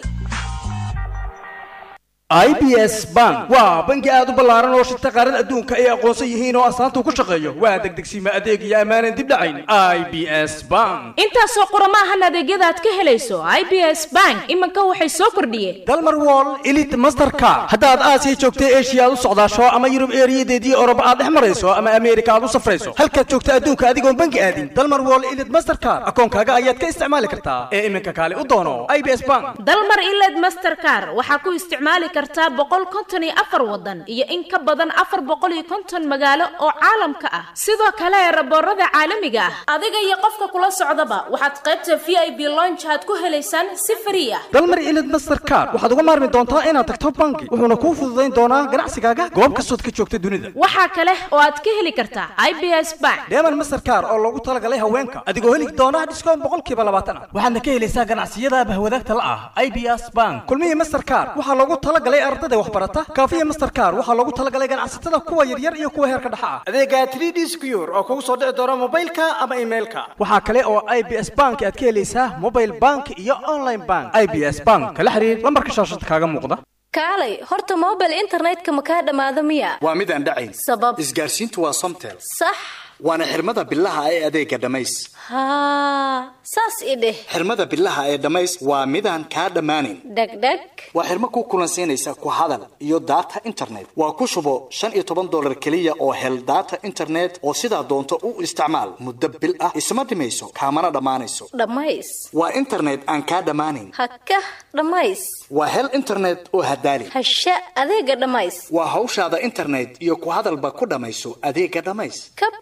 i b s bank waa bangi aad u ballaaran oo shirta qaarada adduunka ay aqoonsan yihiin oo astaanta uu ku shaqeeyo waa degdegsiima adeeg iyo ammaanan dib dhacayn i b s bank intaasoo qurama ahan adeegyada aad ka helayso i b s bank iminka waxay soo kordhiyeen dalmar wall elite mastercard haddaad aasiya joogta eshiya aad u socdaasho ama yurub eeriyadeedii oroba aad dhex marayso ama ameerika aad u safrayso halkaad joogta adduunka adigoon bangi aadin dalmar wall elite mastercard akoonkaaga ayaad ka isticmaali kartaa ee iminka kaale u doono i b s bank dalmar iled mastercar waxaa ku isticmaali kartaa boqol konton iyo afar wadan iyo in ka badan afar boqol iyo konton magaalo oo caalamka ah sidoo kale raboorada caalamiga ah adiga iyo qofka kula socdaba waxaad qaybta v i b lonch aad ku helaysaan si frii ah dalmar ilid mastercard waxaad uga maarmi doontaa inaad tagto bangi wuxuuna kuu fududayn doonaa ganacsigaaga goob kastood ka joogta dunida waxaa kale oo aad ka heli kartaa i b s bank deeman mastercard oo loogu talagalay haweenka adigoo heli doona dhiskoon boqolkiiba labaatan ah waxaadna ka helaysaa ganacsiyada bahwadaagta la ah i b s bank kulmihii mastercard waxaa loogu talagalay ardada waxbarata kaafiya mastercard waxaa loogu talagalay ganacsatada kuwa yaryar iyo kuwa heerka dhexa ah adeega 3d secure oo kugu soo dhici doona mobilka ama emailka waxaa kale oo i b s bank aad ka helaysaa mobile bank iyo online bank i b s bank kala xiriir lambarka shaashada kaaga muuqda kaalay horta mobile internetka ma kaa dhammaado miya waa mid aan dhacayn sabab isgaarsiintu waa somtel sax waana xirmada bilaha ee adeega dhammays haa saas i dheh xirmada bilaha ee dhammays waa midaan kaa dhammaanayn dhegdheg waa xirmo ku kulansiinaysa ku hadal iyo data internet waa ku shubo shan iyo toban dollar keliya oo hel data internet oo sidaa doonto u isticmaal muddo bil ah isma dhimayso kaamana dhammaanayso dhammays waa internet aan kaa dhammaanayn hakah dhammays waa hel internet oo hadaali hasha adeega dhammays waa hawshaada internet iyo ku hadalba ku dhammayso adeega dhammays kab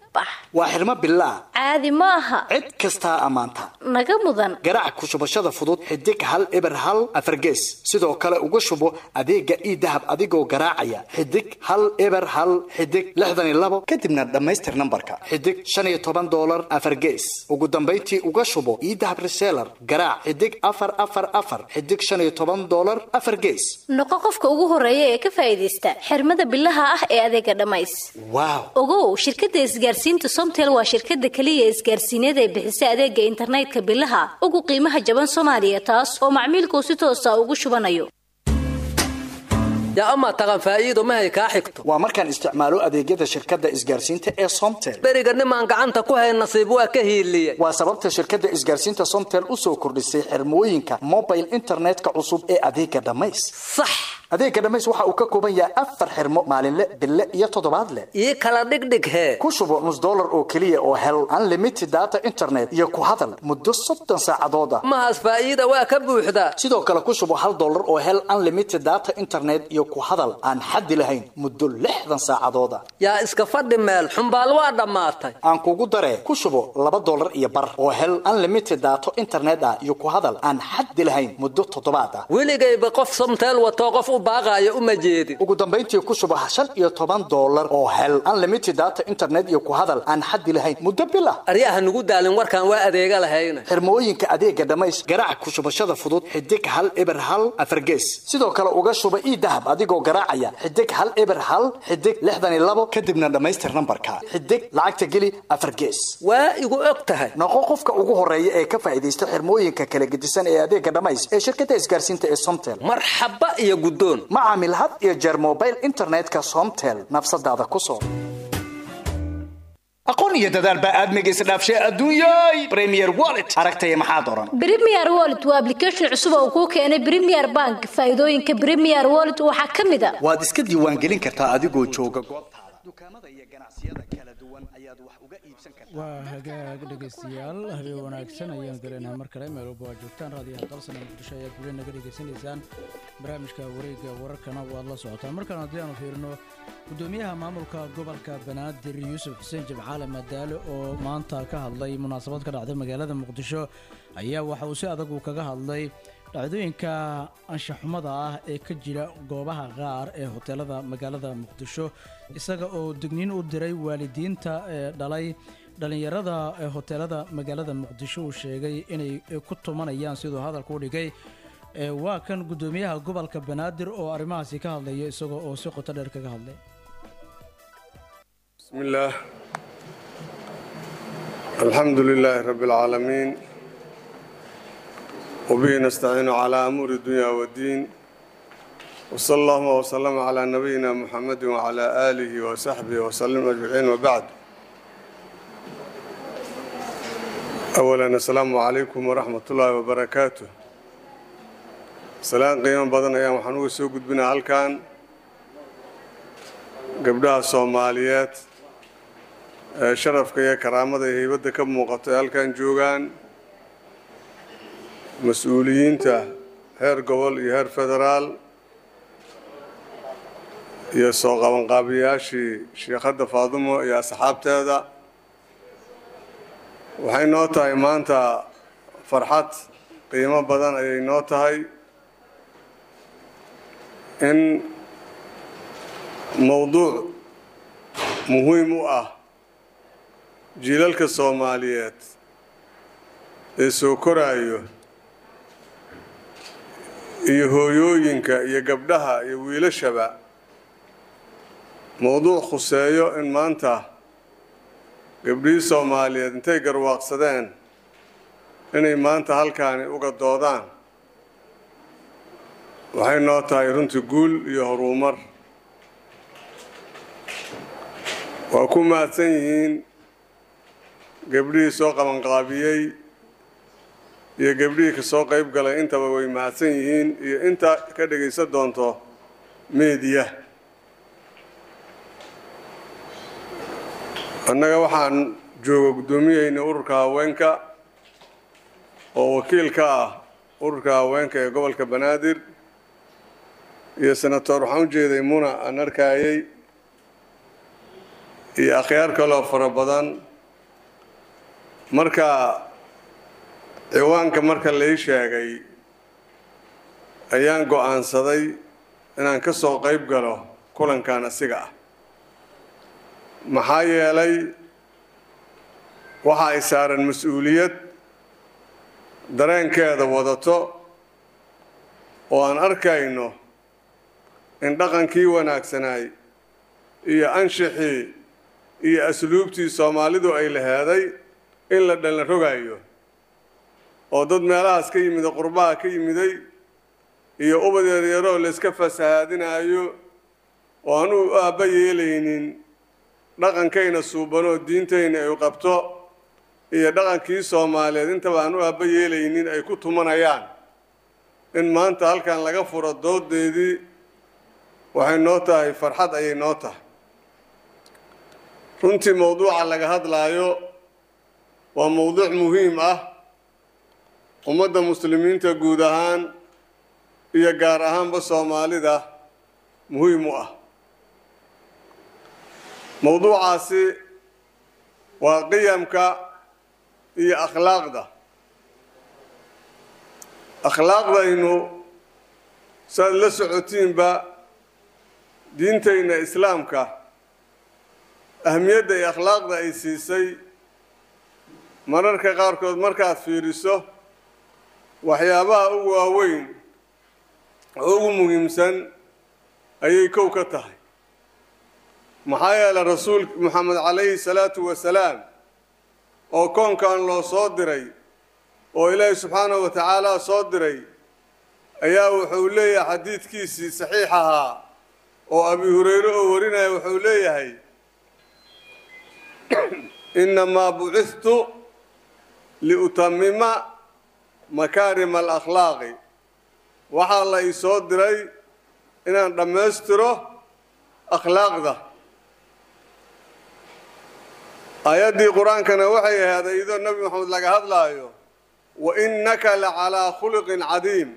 bax waa xirmo billaah caadi ma aha cid kastaa ammaanta naga mudan garaac ku shubashada fudud xidig hal eber hal afargees sidoo kale uga shubo adeega ii dahab adigoo garaacaya xidig hal eber hal xidig lixdan iyo labo kadibna dhammaystir nambarka xidig shan iyo toban doolar afargees ugu dambayntii uga shubo ii dahab reseller garaac xidig afar afar afar xidig shan iyo toban doolar afar gees noqo qofka ugu horeeya ee ka faa'iidaysta xirmada billaha ah ee adeega dhammays waaw ogow shirkadda isgaarsiinta somtel waa shirkadda keliya isgaarsiineed ee bixisa adeega internetka billaha ugu qiimaha jaban soomaaliya taas oo macmiilku si toosa ugu shubanayo yaa amaa taqan faa'iido mahay kaa xigto waa markaan isticmaalo adeegyada shirkadda isgaarsiinta ee somtel beriga nimaan gacanta ku hayn nasiib waa ka hiiliye waa sababta shirkadda isgaarsiinta somtel u soo kordhisay xirmooyinka mobile internetka cusub ee adeega dhammays sax adeega dhammays waxa uu ka kooban yahay afar xirmo maalinle bille iyo toddobaadle ii kala dhigdhig hee ku shubo nus dollar oo keliya oo hel unlimited data internet iyo ku hadal muddo soddon saacadood ah mahaas faa'iida waa ka buuxdaa sidoo kale ku shubo hal dollar oo hel unlimited data internet iyo ku hadal aan xaddi lahayn muddo lixdan saacadood ah yaa iska fadhi meel xumbaal waa dhammaatay aan kugu daree ku shubo laba dollar iyo bar oo hel unlimited data internet ah iyo ku hadal aan xaddi lahayn muddo toddobaad ah weligayba qof somteel watoo qof u baaqaayo uma jeedin ugu dambayntii ku shubo shan iyo toban dollar oo hel unlimited data internet iyo ku hadal aan xaddi lahayn muddo bil ah aryaha nugu daalin warkaan waa adeega lahayna xirmooyinka adeega dhammays garaac ku shubashada fudud xidig hal eber hal afargees sidoo kale uga shuba ii dahab adigoo garaacaya xidig hal eber hal xidig lixdan iyo labo kadibna dhammaystir nambarka xidig lacagta geli afargees waa igu og tahay noqo qofka ugu horeeya ee ka faa'iidaysta xirmooyinka kala gedisan ee adeega dhammays ee shirkadda isgaarsiinta ee somtel marxaba iyo guddoon ma caamil had iyo jeer mobile internetka somtel nafsadaada ku soo aqoon iyo dadaal baa aadmiga isdhaafshay adduunyay premier wallet aragtaya maxaad oran premier wallet waa application cusub oo kuu keenay premier bank faa'iidooyinka premier wallet waxaa ka mid a waad iska diiwaangelin kartaa adigoo jooga goobtaada dukaamada iyo ganacsiyada kala duwan ayaad wax uga iibsan kartaa waa hagaag dhegaystayaal habeen wanaagsan ayaan galeenahay mar kale meel walba waa joogtaan raadiyaha dalsana muqdisho ayaad gule naga dhegaysanaysaan barnaamijka wareegga wararkana waad la socotaan markaan haddii aanu fiirino gudoomiyaha maamulka gobolka banaadir yuusuf xuseen jimcaale madaale oo maanta ka hadlay munaasabad ka dhacday magaalada muqdisho ayaa waxa uu si adag uu kaga hadlay dhacdooyinka anshaxumada ah ee ka jira goobaha qaar ee hoteelada magaalada muqdisho isaga oo digniin u diray waalidiinta ee dhalay dhallinyarada ee hoteelada magaalada muqdisho uu sheegay inay ku tumanayaan siduu hadalka u dhigay waa kan gudoomiyaha gobolka banaadir oo arrimahaasi ka hadlaya isagoo oo si qoto dheer kaga hadlay بسم الله الحمد لله رب العالمين وبه نستعين على أمور الدنيا والدين وصلى الله وسلم على نبينا محمد وعلى آله وصحبه وسلم أجمعين وبعد أولا السلام عليكم ورحمة الله وبركاته سلام قيام بدن أيام وحنوه سوق بنا هالكان gabdhaha soomaaliyeed ee sharafka iyo karaamada iyo haybadda ka muuqato ee halkan joogaan mas-uuliyiinta heer gobol iyo heer federaal iyo soo qabanqaabiyaashii sheekhadda faadumo iyo asxaabteeda waxay noo tahay maanta farxad qiimo badan ayay noo tahay in mowduuc muhiim u ah jiilalka soomaaliyeed ee soo koraayo iyo hooyooyinka iyo gabdhaha iyo wiilashaba mowduuc khuseeyo in maanta gabdhihii soomaaliyeed intay garwaaqsadeen inay maanta halkaani uga doodaan waxay noo tahay runtii guul iyo horumar waa ku mahadsan yihiin gabdhihii soo qabanqaabiyey iyo gabdhihii ka soo qayb galay intaba way mahadsan yihiin iyo inta ka dhegaysan doonto meediya annaga waxaan jooga guddoomiyahayna ururka haweenka oo wakiil ka ah ururka haweenka ee gobolka banaadir iyo senator waxaan u jeeday muna aan arkaayey iyo akhyaar kaloo fara badan marka ciwaanka marka lai sheegay ayaan go'aansaday inaan ka soo qayb galo kulankan asiga ah maxaa yeelay waxa ay saaran mas-uuliyad dareenkeeda wadato oo aan arkayno in dhaqankii wanaagsanaay iyo anshixii iyo asluubtii soomaalidu ay laheeday in la dhalin rogayo oo dad meelahaas ka yimida qurbaha ka yimiday iyo ubad yaryaroo layska fasahaadinaayo oo aan u aabba yeelaynin dhaqankayna suubanoo diintayna ay qabto iyo dhaqankii soomaaliyeed intaba aan u aabba yeelaynin ay ku tumanayaan in maanta halkan laga furo doodeedii waxay noo tahay farxad ayay noo tahay runtii mowduuca laga hadlaayo waa mowduuc muhiim ah ummadda muslimiinta guud ahaan iyo gaar ahaanba soomaalida muhiim u ah mowduucaasi waa qiyamka iyo akhlaaqda akhlaaqdaynu saad la socotiinba diintayna islaamka ahmiyadda iyo akhlaaqda ay siisay mararka qaarkood markaad fiiriso waxyaabaha ugu waaweyn oo ugu muhiimsan ayay kow ka tahay maxaa yeelay rasuul moxamed calayhi salaatu wasalaam oo koonkan loo soo diray oo ilaahi subxaanahu wa tacaala soo diray ayaa wuxuu leeyahay xadiidkiisii saxiix ahaa oo abi hureyre oo warinaya wuxuu leeyahay innamaa bucithtu liutamima makaarima alakhlaaqi waxaa la ii soo diray inaan dhammaystiro akhlaaqda aayaddii qur-aankana waxay ahayd iyadoo nebi moxamed laga hadlaayo wa innaka la calaa khuluqin cadiim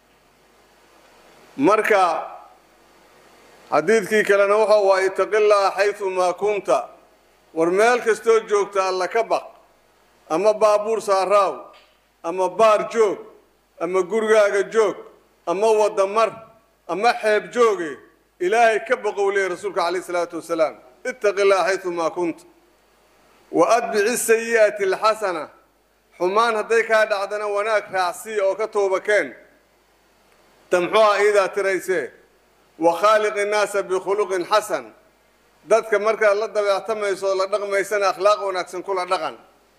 marka xadiidkii kalena wuxuu waa itaqillaaha xaysu maa kunta war meel kastoo joogta alla ka baq ama baabuur saaraaw ama baar joog ama gurigaaga joog ama wadda mar ama xeeb jooge ilaahay ka baqow leeyay rasuulka calayh isalaatu wasalaam ittaqi illaha xaysu maa kunta wa adbici sayi'ati alxasana xumaan hadday kaa dhacdana wanaag raacsii oo ka tooba keen tamxuha iidaa tiraysee wa khaaliqi innaasa bikhuluqin xasan dadka markaad la dabeectamayso oo la dhaqmaysana akhlaaq wanaagsan kula dhaqan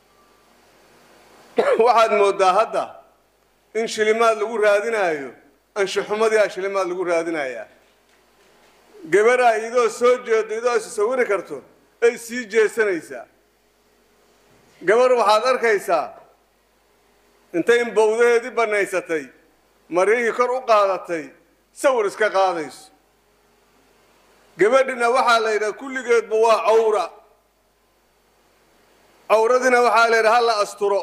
waxaad mooddaa hadda in shilimaad lagu raadinaayo anshaxumadiaa shilimaad lagu raadinayaa gabaraa idoo soo jeedo idoo is sawiri karto ay sii jeesanaysaa gabar waxaad arkaysaa intay bowdaheedii bannaysatay maryihii kor u qaadatay sawir iska qaadayso gabadhina waxaa la yidhaha kulligeedba waa cawra cawradina waxaa la yidhaha ha la asturo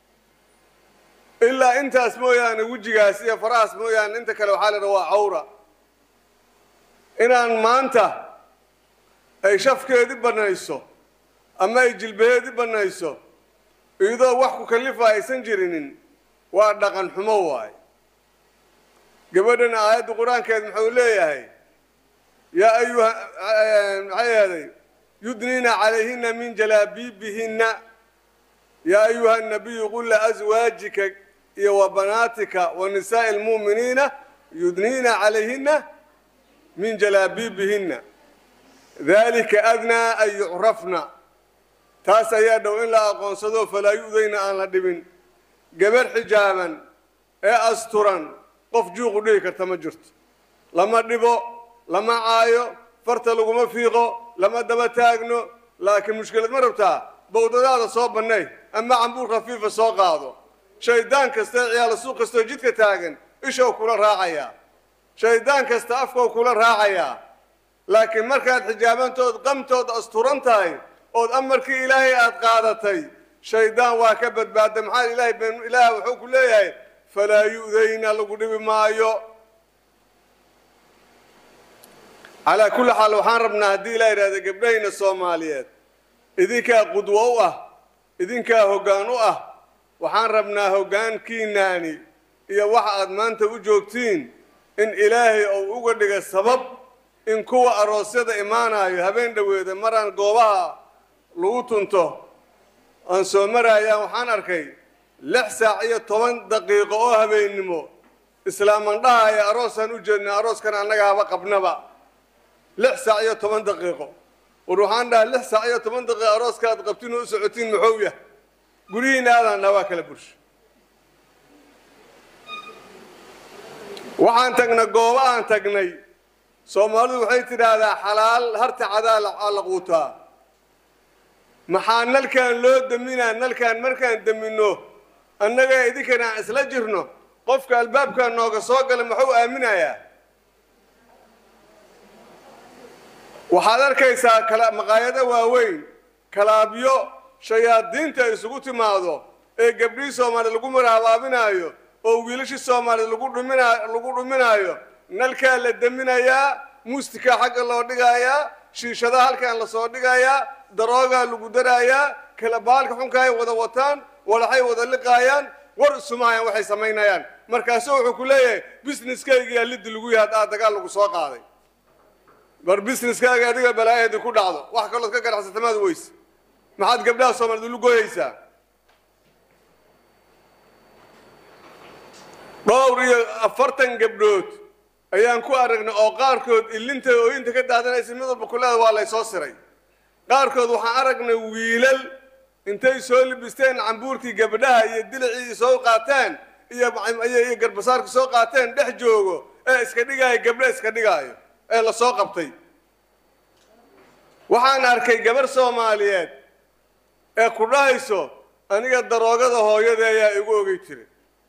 ilaa intaas mooyaane wejigaas iyo farahaas mooyaane inta kale waxaa la yidhaha waa cawra inaan maanta ay shafkeedii bannayso ama ay jilbaheedii bannayso iyadoo wax ku kallifa aysan jirinin waa dhaqan xumo waaye gabadhana aayadda qur-aankeed muxuu leeyahay yaa ayuha maxay ahday yudniina calayhina min jalaabiibihinna yaa ayuha nabiyu qul liazwaajika iyo wa banaatika wa nisaa'i almu'miniina yudniina calayhina min jalaabiibihinna dalika adnaa an yucrafna taas ayaa dhow in la aqoonsado falaa yu'dayna aan la dhibin gabarh xijaaban ee asturan qof juuqu dhihi karta ma jirto lama dhibo lama caayo farta laguma fiiqo lama daba taagno laakiin mushkilad ma rabtaa bowdadaada soo bannay ama cambuur khafiifa soo qaado shaydaan kasta ciyaala suuq kastoo jidka taagan ishow kula raacayaa shaydaan kasta afkow kula raacayaa laakiin markaad xijaabantood qamtood asturan tahay ood amarkii ilaahay aad qaadatay shaydaan waa ka badbaada maxaa ilaahay been ilaah wuxuu ku leeyahay falaa yu'dayna lagu dhibi maayo calaa kulli xaal waxaan rabnaa haddii ilaa yidhahda gabdhahayna soomaaliyeed idinkaa qudwo u ah idinkaa hoggaan u ah waxaan rabnaa hoggaankiinaani iyo waxa aad maanta u joogtiin in ilaahay uu uga dhiga sabab in kuwa aroosyada imaanayo habeen dhoweeda maraan goobaha lagu tunto aan soo maraayaan waxaan arkay lix saac iyo toban daqiiqo oo habeennimo islaamandhaha ee aroosaan u jeedna arooskana annaga haba qabnaba lix saac iyo toban daqiiqo war waxaan dhahaa lix saac iyo toban daqiiqo arooskaad qabtin oo u socotiin muxuu yah guryihiina aadaan dhaha waa kala bulsho waxaan tagnay goobo aan tagnay soomaalidu waxay tidhaahdaa xalaal harta cadaa la quutaa maxaa nalkaan loo daminaa nalkaan markaan daminno annaga idinkana aan isla jirno qofka albaabkaa nooga soo gala muxuu aaminayaa waxaad arkaysaa kala maqaayado waaweyn kalaabyo shayaadiinta isugu timaado ee gabdhihii soomaaliya lagu marhabaabinaayo oo wiilashii soomaaliya lagu dhuminaa lagu dhuminaayo nalkaa la daminayaa muustikaa xagga loo dhigayaa shiishadaha halkaan lasoo dhigayaa daroogaa lagu daraayaa kala baalka xunkaay wada wataan walaxay wada liqaayaan war isumaayaan waxay samaynayaan markaasu wuxuu ku leeyahay businesskaygiyaa liddi lagu yahay aa dagaal lagu soo qaaday bar businesskaaga adiga balaayaheedii ku dhacdo wax kalood ka ganacsatamaad weyse maxaad gabdhaha soomaaliyed ulu gooyeysaa dhowr iyo afartan gabdhood ayaan ku aragnay oo qaarkood ilinta ooyinta ka daadanaysa mid walba kuleeda waa laysoo siray qaarkood waxaan aragnay wiilal intay soo libisteen cambuurkii gabdhaha iyo dilacii soo qaateen iyo iyo garbasaarka soo qaateen dhex joogo ee iska dhigaayo gabdho iska dhigaayo ee lasoo qabtay waxaan arkay gabar soomaaliyeed ee ku dhahayso aniga daroogada hooyada ayaa igu ogey jiray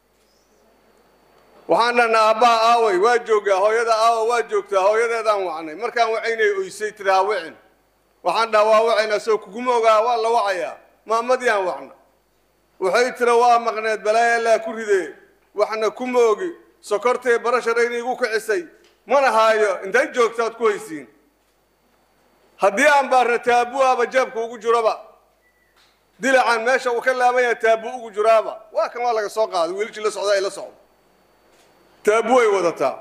waxaan dhahnaa aabbaha aaway waa joogaa hooyada aawa waa joogtaa hooyadeedaan wacnay markaan wacaynay oysay tiraa wicin waxaan dhaha waa wacaynaa soo kuguma ogaa waa la wacayaa maamadiaan wacna waxay tira waa maqneed balaaya allaa ku ridee waxna kuma ogi sokortay barasharayna igu kicisay mana haayo intay joogtaad ku haysiin haddii aan baarna taabu aba jeebka ugu jiroba dilacan meesha uu ka laabanya taabu ugu jiraaba waa kan waa laga soo qaaday wiilashii la socda ay la socdo taabu ay wadataa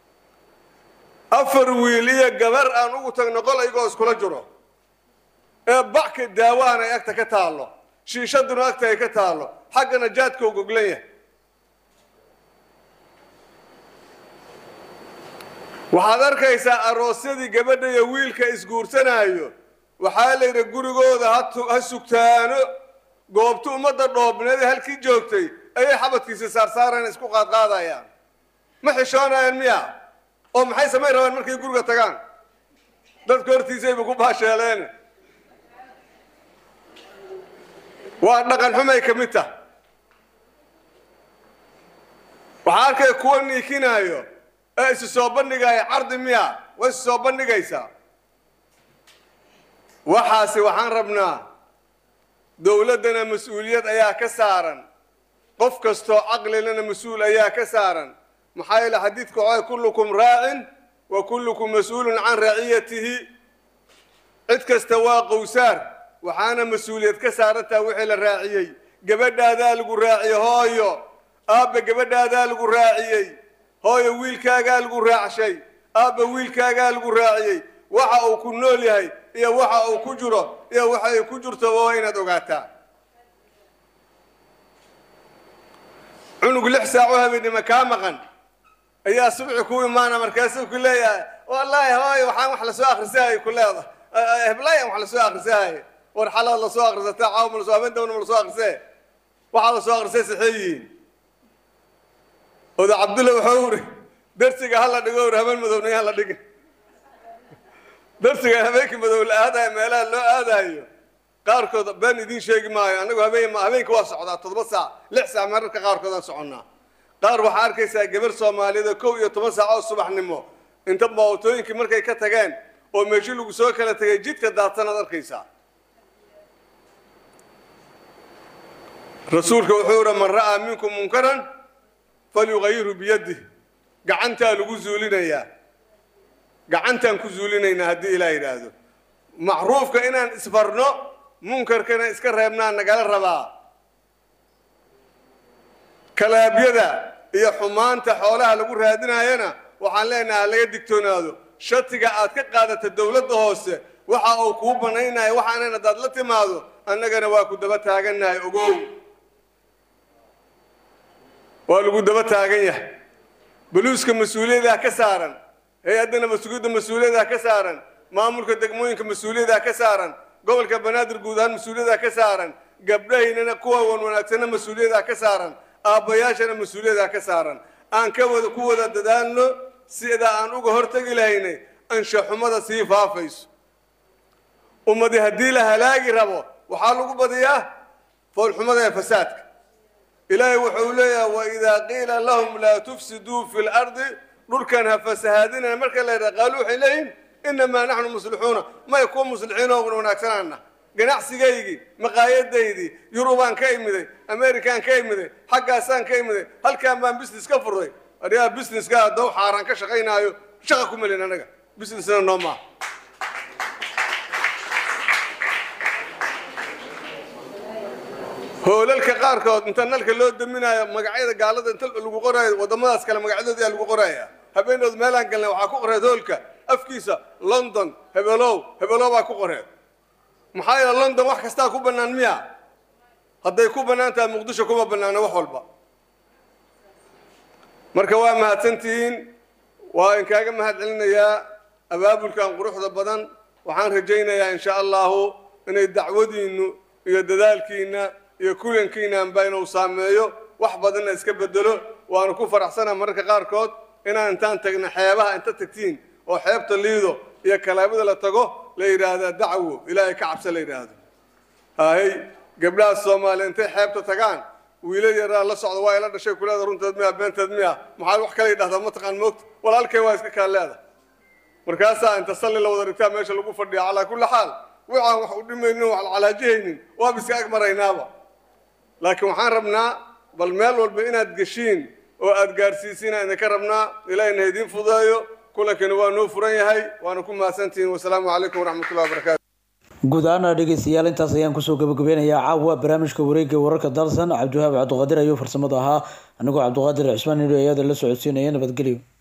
afar wiil iyo gabar aan ugu tagno qol aygoo iskula jiro ee backa daawaan ay agta ka taallo shiishaduna agta ay ka taallo xaggana jaadka u goglan yahay waxaad arkaysaa aroosyadii gabadha iyo wiilka isguursanaayo waxaa la yidhi gurigooda ha sugtaano goobta ummadda dhoobneed halkii joogtay ayay xabadkiisa saarsaaraan isku qaadqaadayaan ma xishoonayaan miya oo maxay samayn rabaan markay guriga tagaan dadka hortiisayba ku baasheeleen waa dhaqan xumay ka mid tah waxaa arkay kuwa niikinaayo ee isu soo bandhigaya cardi miya way isu soo bandhigaysaa waxaasi waxaan rabnaa dowladdana mas-uuliyad ayaa ka saaran qof kastoo caqlilana mas-uul ayaa ka saaran maxaa yeele xadiidka waxaa kullukum raacin wa kullukum mas-uulun can raciyatihi cid kasta waa qowsaar waxaana mas-uuliyad ka saarantaa wixii la raaciyey gabadhaadaa lagu raaciyey hooyo aabba gabadhaadaa lagu raaciyey hooyo wiilkaagaa lagu raacshay aabba wiilkaagaa lagu raaciyey waxa uu ku nool yahay iyo waxa uu ku jiro iyo waxa ay ku jirtoba waa inaad ogaataa cunug lix saac oo habeennimo kaa maqan ayaa subxi ku imaana markaasuu ku leeyahay wallaahi hooyo waxaan wax lasoo akhrisahay ku leedahay heblayan wax lasoo akhrisahay war xalaad lasoo akhrisataa caawa ma lasoo habeen dawna ma lasoo akhrisee waxaa lasoo akhrisay saxee yihiin oda cabdulla wuxuu uri darsiga hala dhigo ur habeen madowna hala dhigin darsiga habeenkii madow la aadayo meelaha loo aadayo qaarkood been idiin sheegi maayo anagu habeen habeenka waa socdaa toddoba saac lix saac mararka qaarkood aan soconnaa qaar waxaa arkaysaa gabar soomaaliyeed oo kow iyo toban saac oo subaxnimo inta mootooyinkii markay ka tageen oo meeshi lagu soo kala tegay jidka daadsanaad arkaysaa rasuulka wuxuu uri man ra'aa minkum munkaran falyugayirhu biyadih gacantaa lagu zuulinayaa gacantaan ku zuulinaynaa haddii ilaa yidhaahdo macruufka inaan isfarno munkarkana iska reebnaan nagala rabaa kalaabyada iyo xumaanta xoolaha lagu raadinayana waxaan leenahay ha laga digtoonaado shatiga aad ka qaadata dowladda hoose waxa uu kuu banaynaya waxaanan haddaad la timaado annagana waa ku daba taagannahay ogow waa lagu daba taagan yahay buluuska mas-uuliyadaha ka saaran hay-addana mas-uuliyadda mas-uuliyadaha ka saaran maamulka degmooyinka mas-uuliyadaha ka saaran gobolka banaadir guud ahaan mas-uuliyadaha ka saaran gabdhahaynana kuwa wan wanaagsana mas-uuliyadaha ka saaran aabbayaashana mas-uuliyadaha ka saaran aan ka wada ku wada dadaalno sida aan uga hortegi lahaynay anshaxumada sii faafayso ummadi haddii la halaagi rabo waxaa lagu badiyaa foolxumada ee fasaadka ilaahay wuxuu leeyahay waidaa qiila lahum laa tufsiduu fi lardi dhulkan ha fasahaadina marka la yidhaha qaalu waxay leeyihin inamaa naxnu muslixuuna may kuwa muslixiinoo wanaagsanaana ganacsigaygii maqaayadaydii yurubaan ka imiday amerikaan ka imiday xaggaasaan ka imiday halkaan baan business ka furday adigaa businesska haddaw xaaraan ka shaqaynaayo shaqa ku melin anaga businessna noo maaha hoolalka qaarkood inta nalka loo daminayo magacyada gaalada inta lagu qoraayo wadamadaas kale magacyadooda ayaa lagu qoraya habeenooda meelaan galnay waxaa ku qoreed hoolka afkiisa london hebelow hebelow baa ku qoreed maxaa yeele london wax kastaa ku bannaan miya hadday ku bannaan tahay muqdisho kuma bannaano wax walba marka waa mahadsantihiin waa inkaaga mahad celinayaa abaabulkan quruxda badan waxaan rajaynayaa insha allahu inay dacwadiinnu iyo dadaalkiinna iyo kulankiinaanba inuu saameeyo wax badanna iska bedelo waanu ku faraxsanaa mararka qaarkood inaan intaan tagna xeebaha inta tagtiin oo xeebta liido iyo kalaabada la tago la yidhaahdaa dacwo ilaahay ka cabsa la yidhaahdo hahay gabdhaha soomaaliya intay xeebta tagaan wiilal yaraa la socda waa ila dhashay kuleeda runteed miya beenteed miya maxaad wax kale yidhahdaa mataqaan moogta walaalkay waa iska kaan leeda markaasaa inta salli la wada dhigtaa meesha lagu fadhiya calaa kulli xaal waxaan wax u dhimaynin wax calaajihaynin waaba iska ag maraynaaba laakiin waxaan rabnaa bal meel walba inaad geshiin oo aad gaarsiisiin aan idinka rabnaa ilaahina idiin fudeeyo kulankani waa noo furan yahay waana ku mahadsantihiin wasalaamu calaykum waraxmatullahi wabarakaatu guud ahaana dhegeystayaal intaas ayaan kusoo gabagabeynayaa caawa barnaamijka wareegga wararka dalsan cabdiwahaab cabdiqaadir ayuu farsamada ahaa anigoo cabdiqaadir cismaan nidho ayada la socodsiinaya nabadgelyo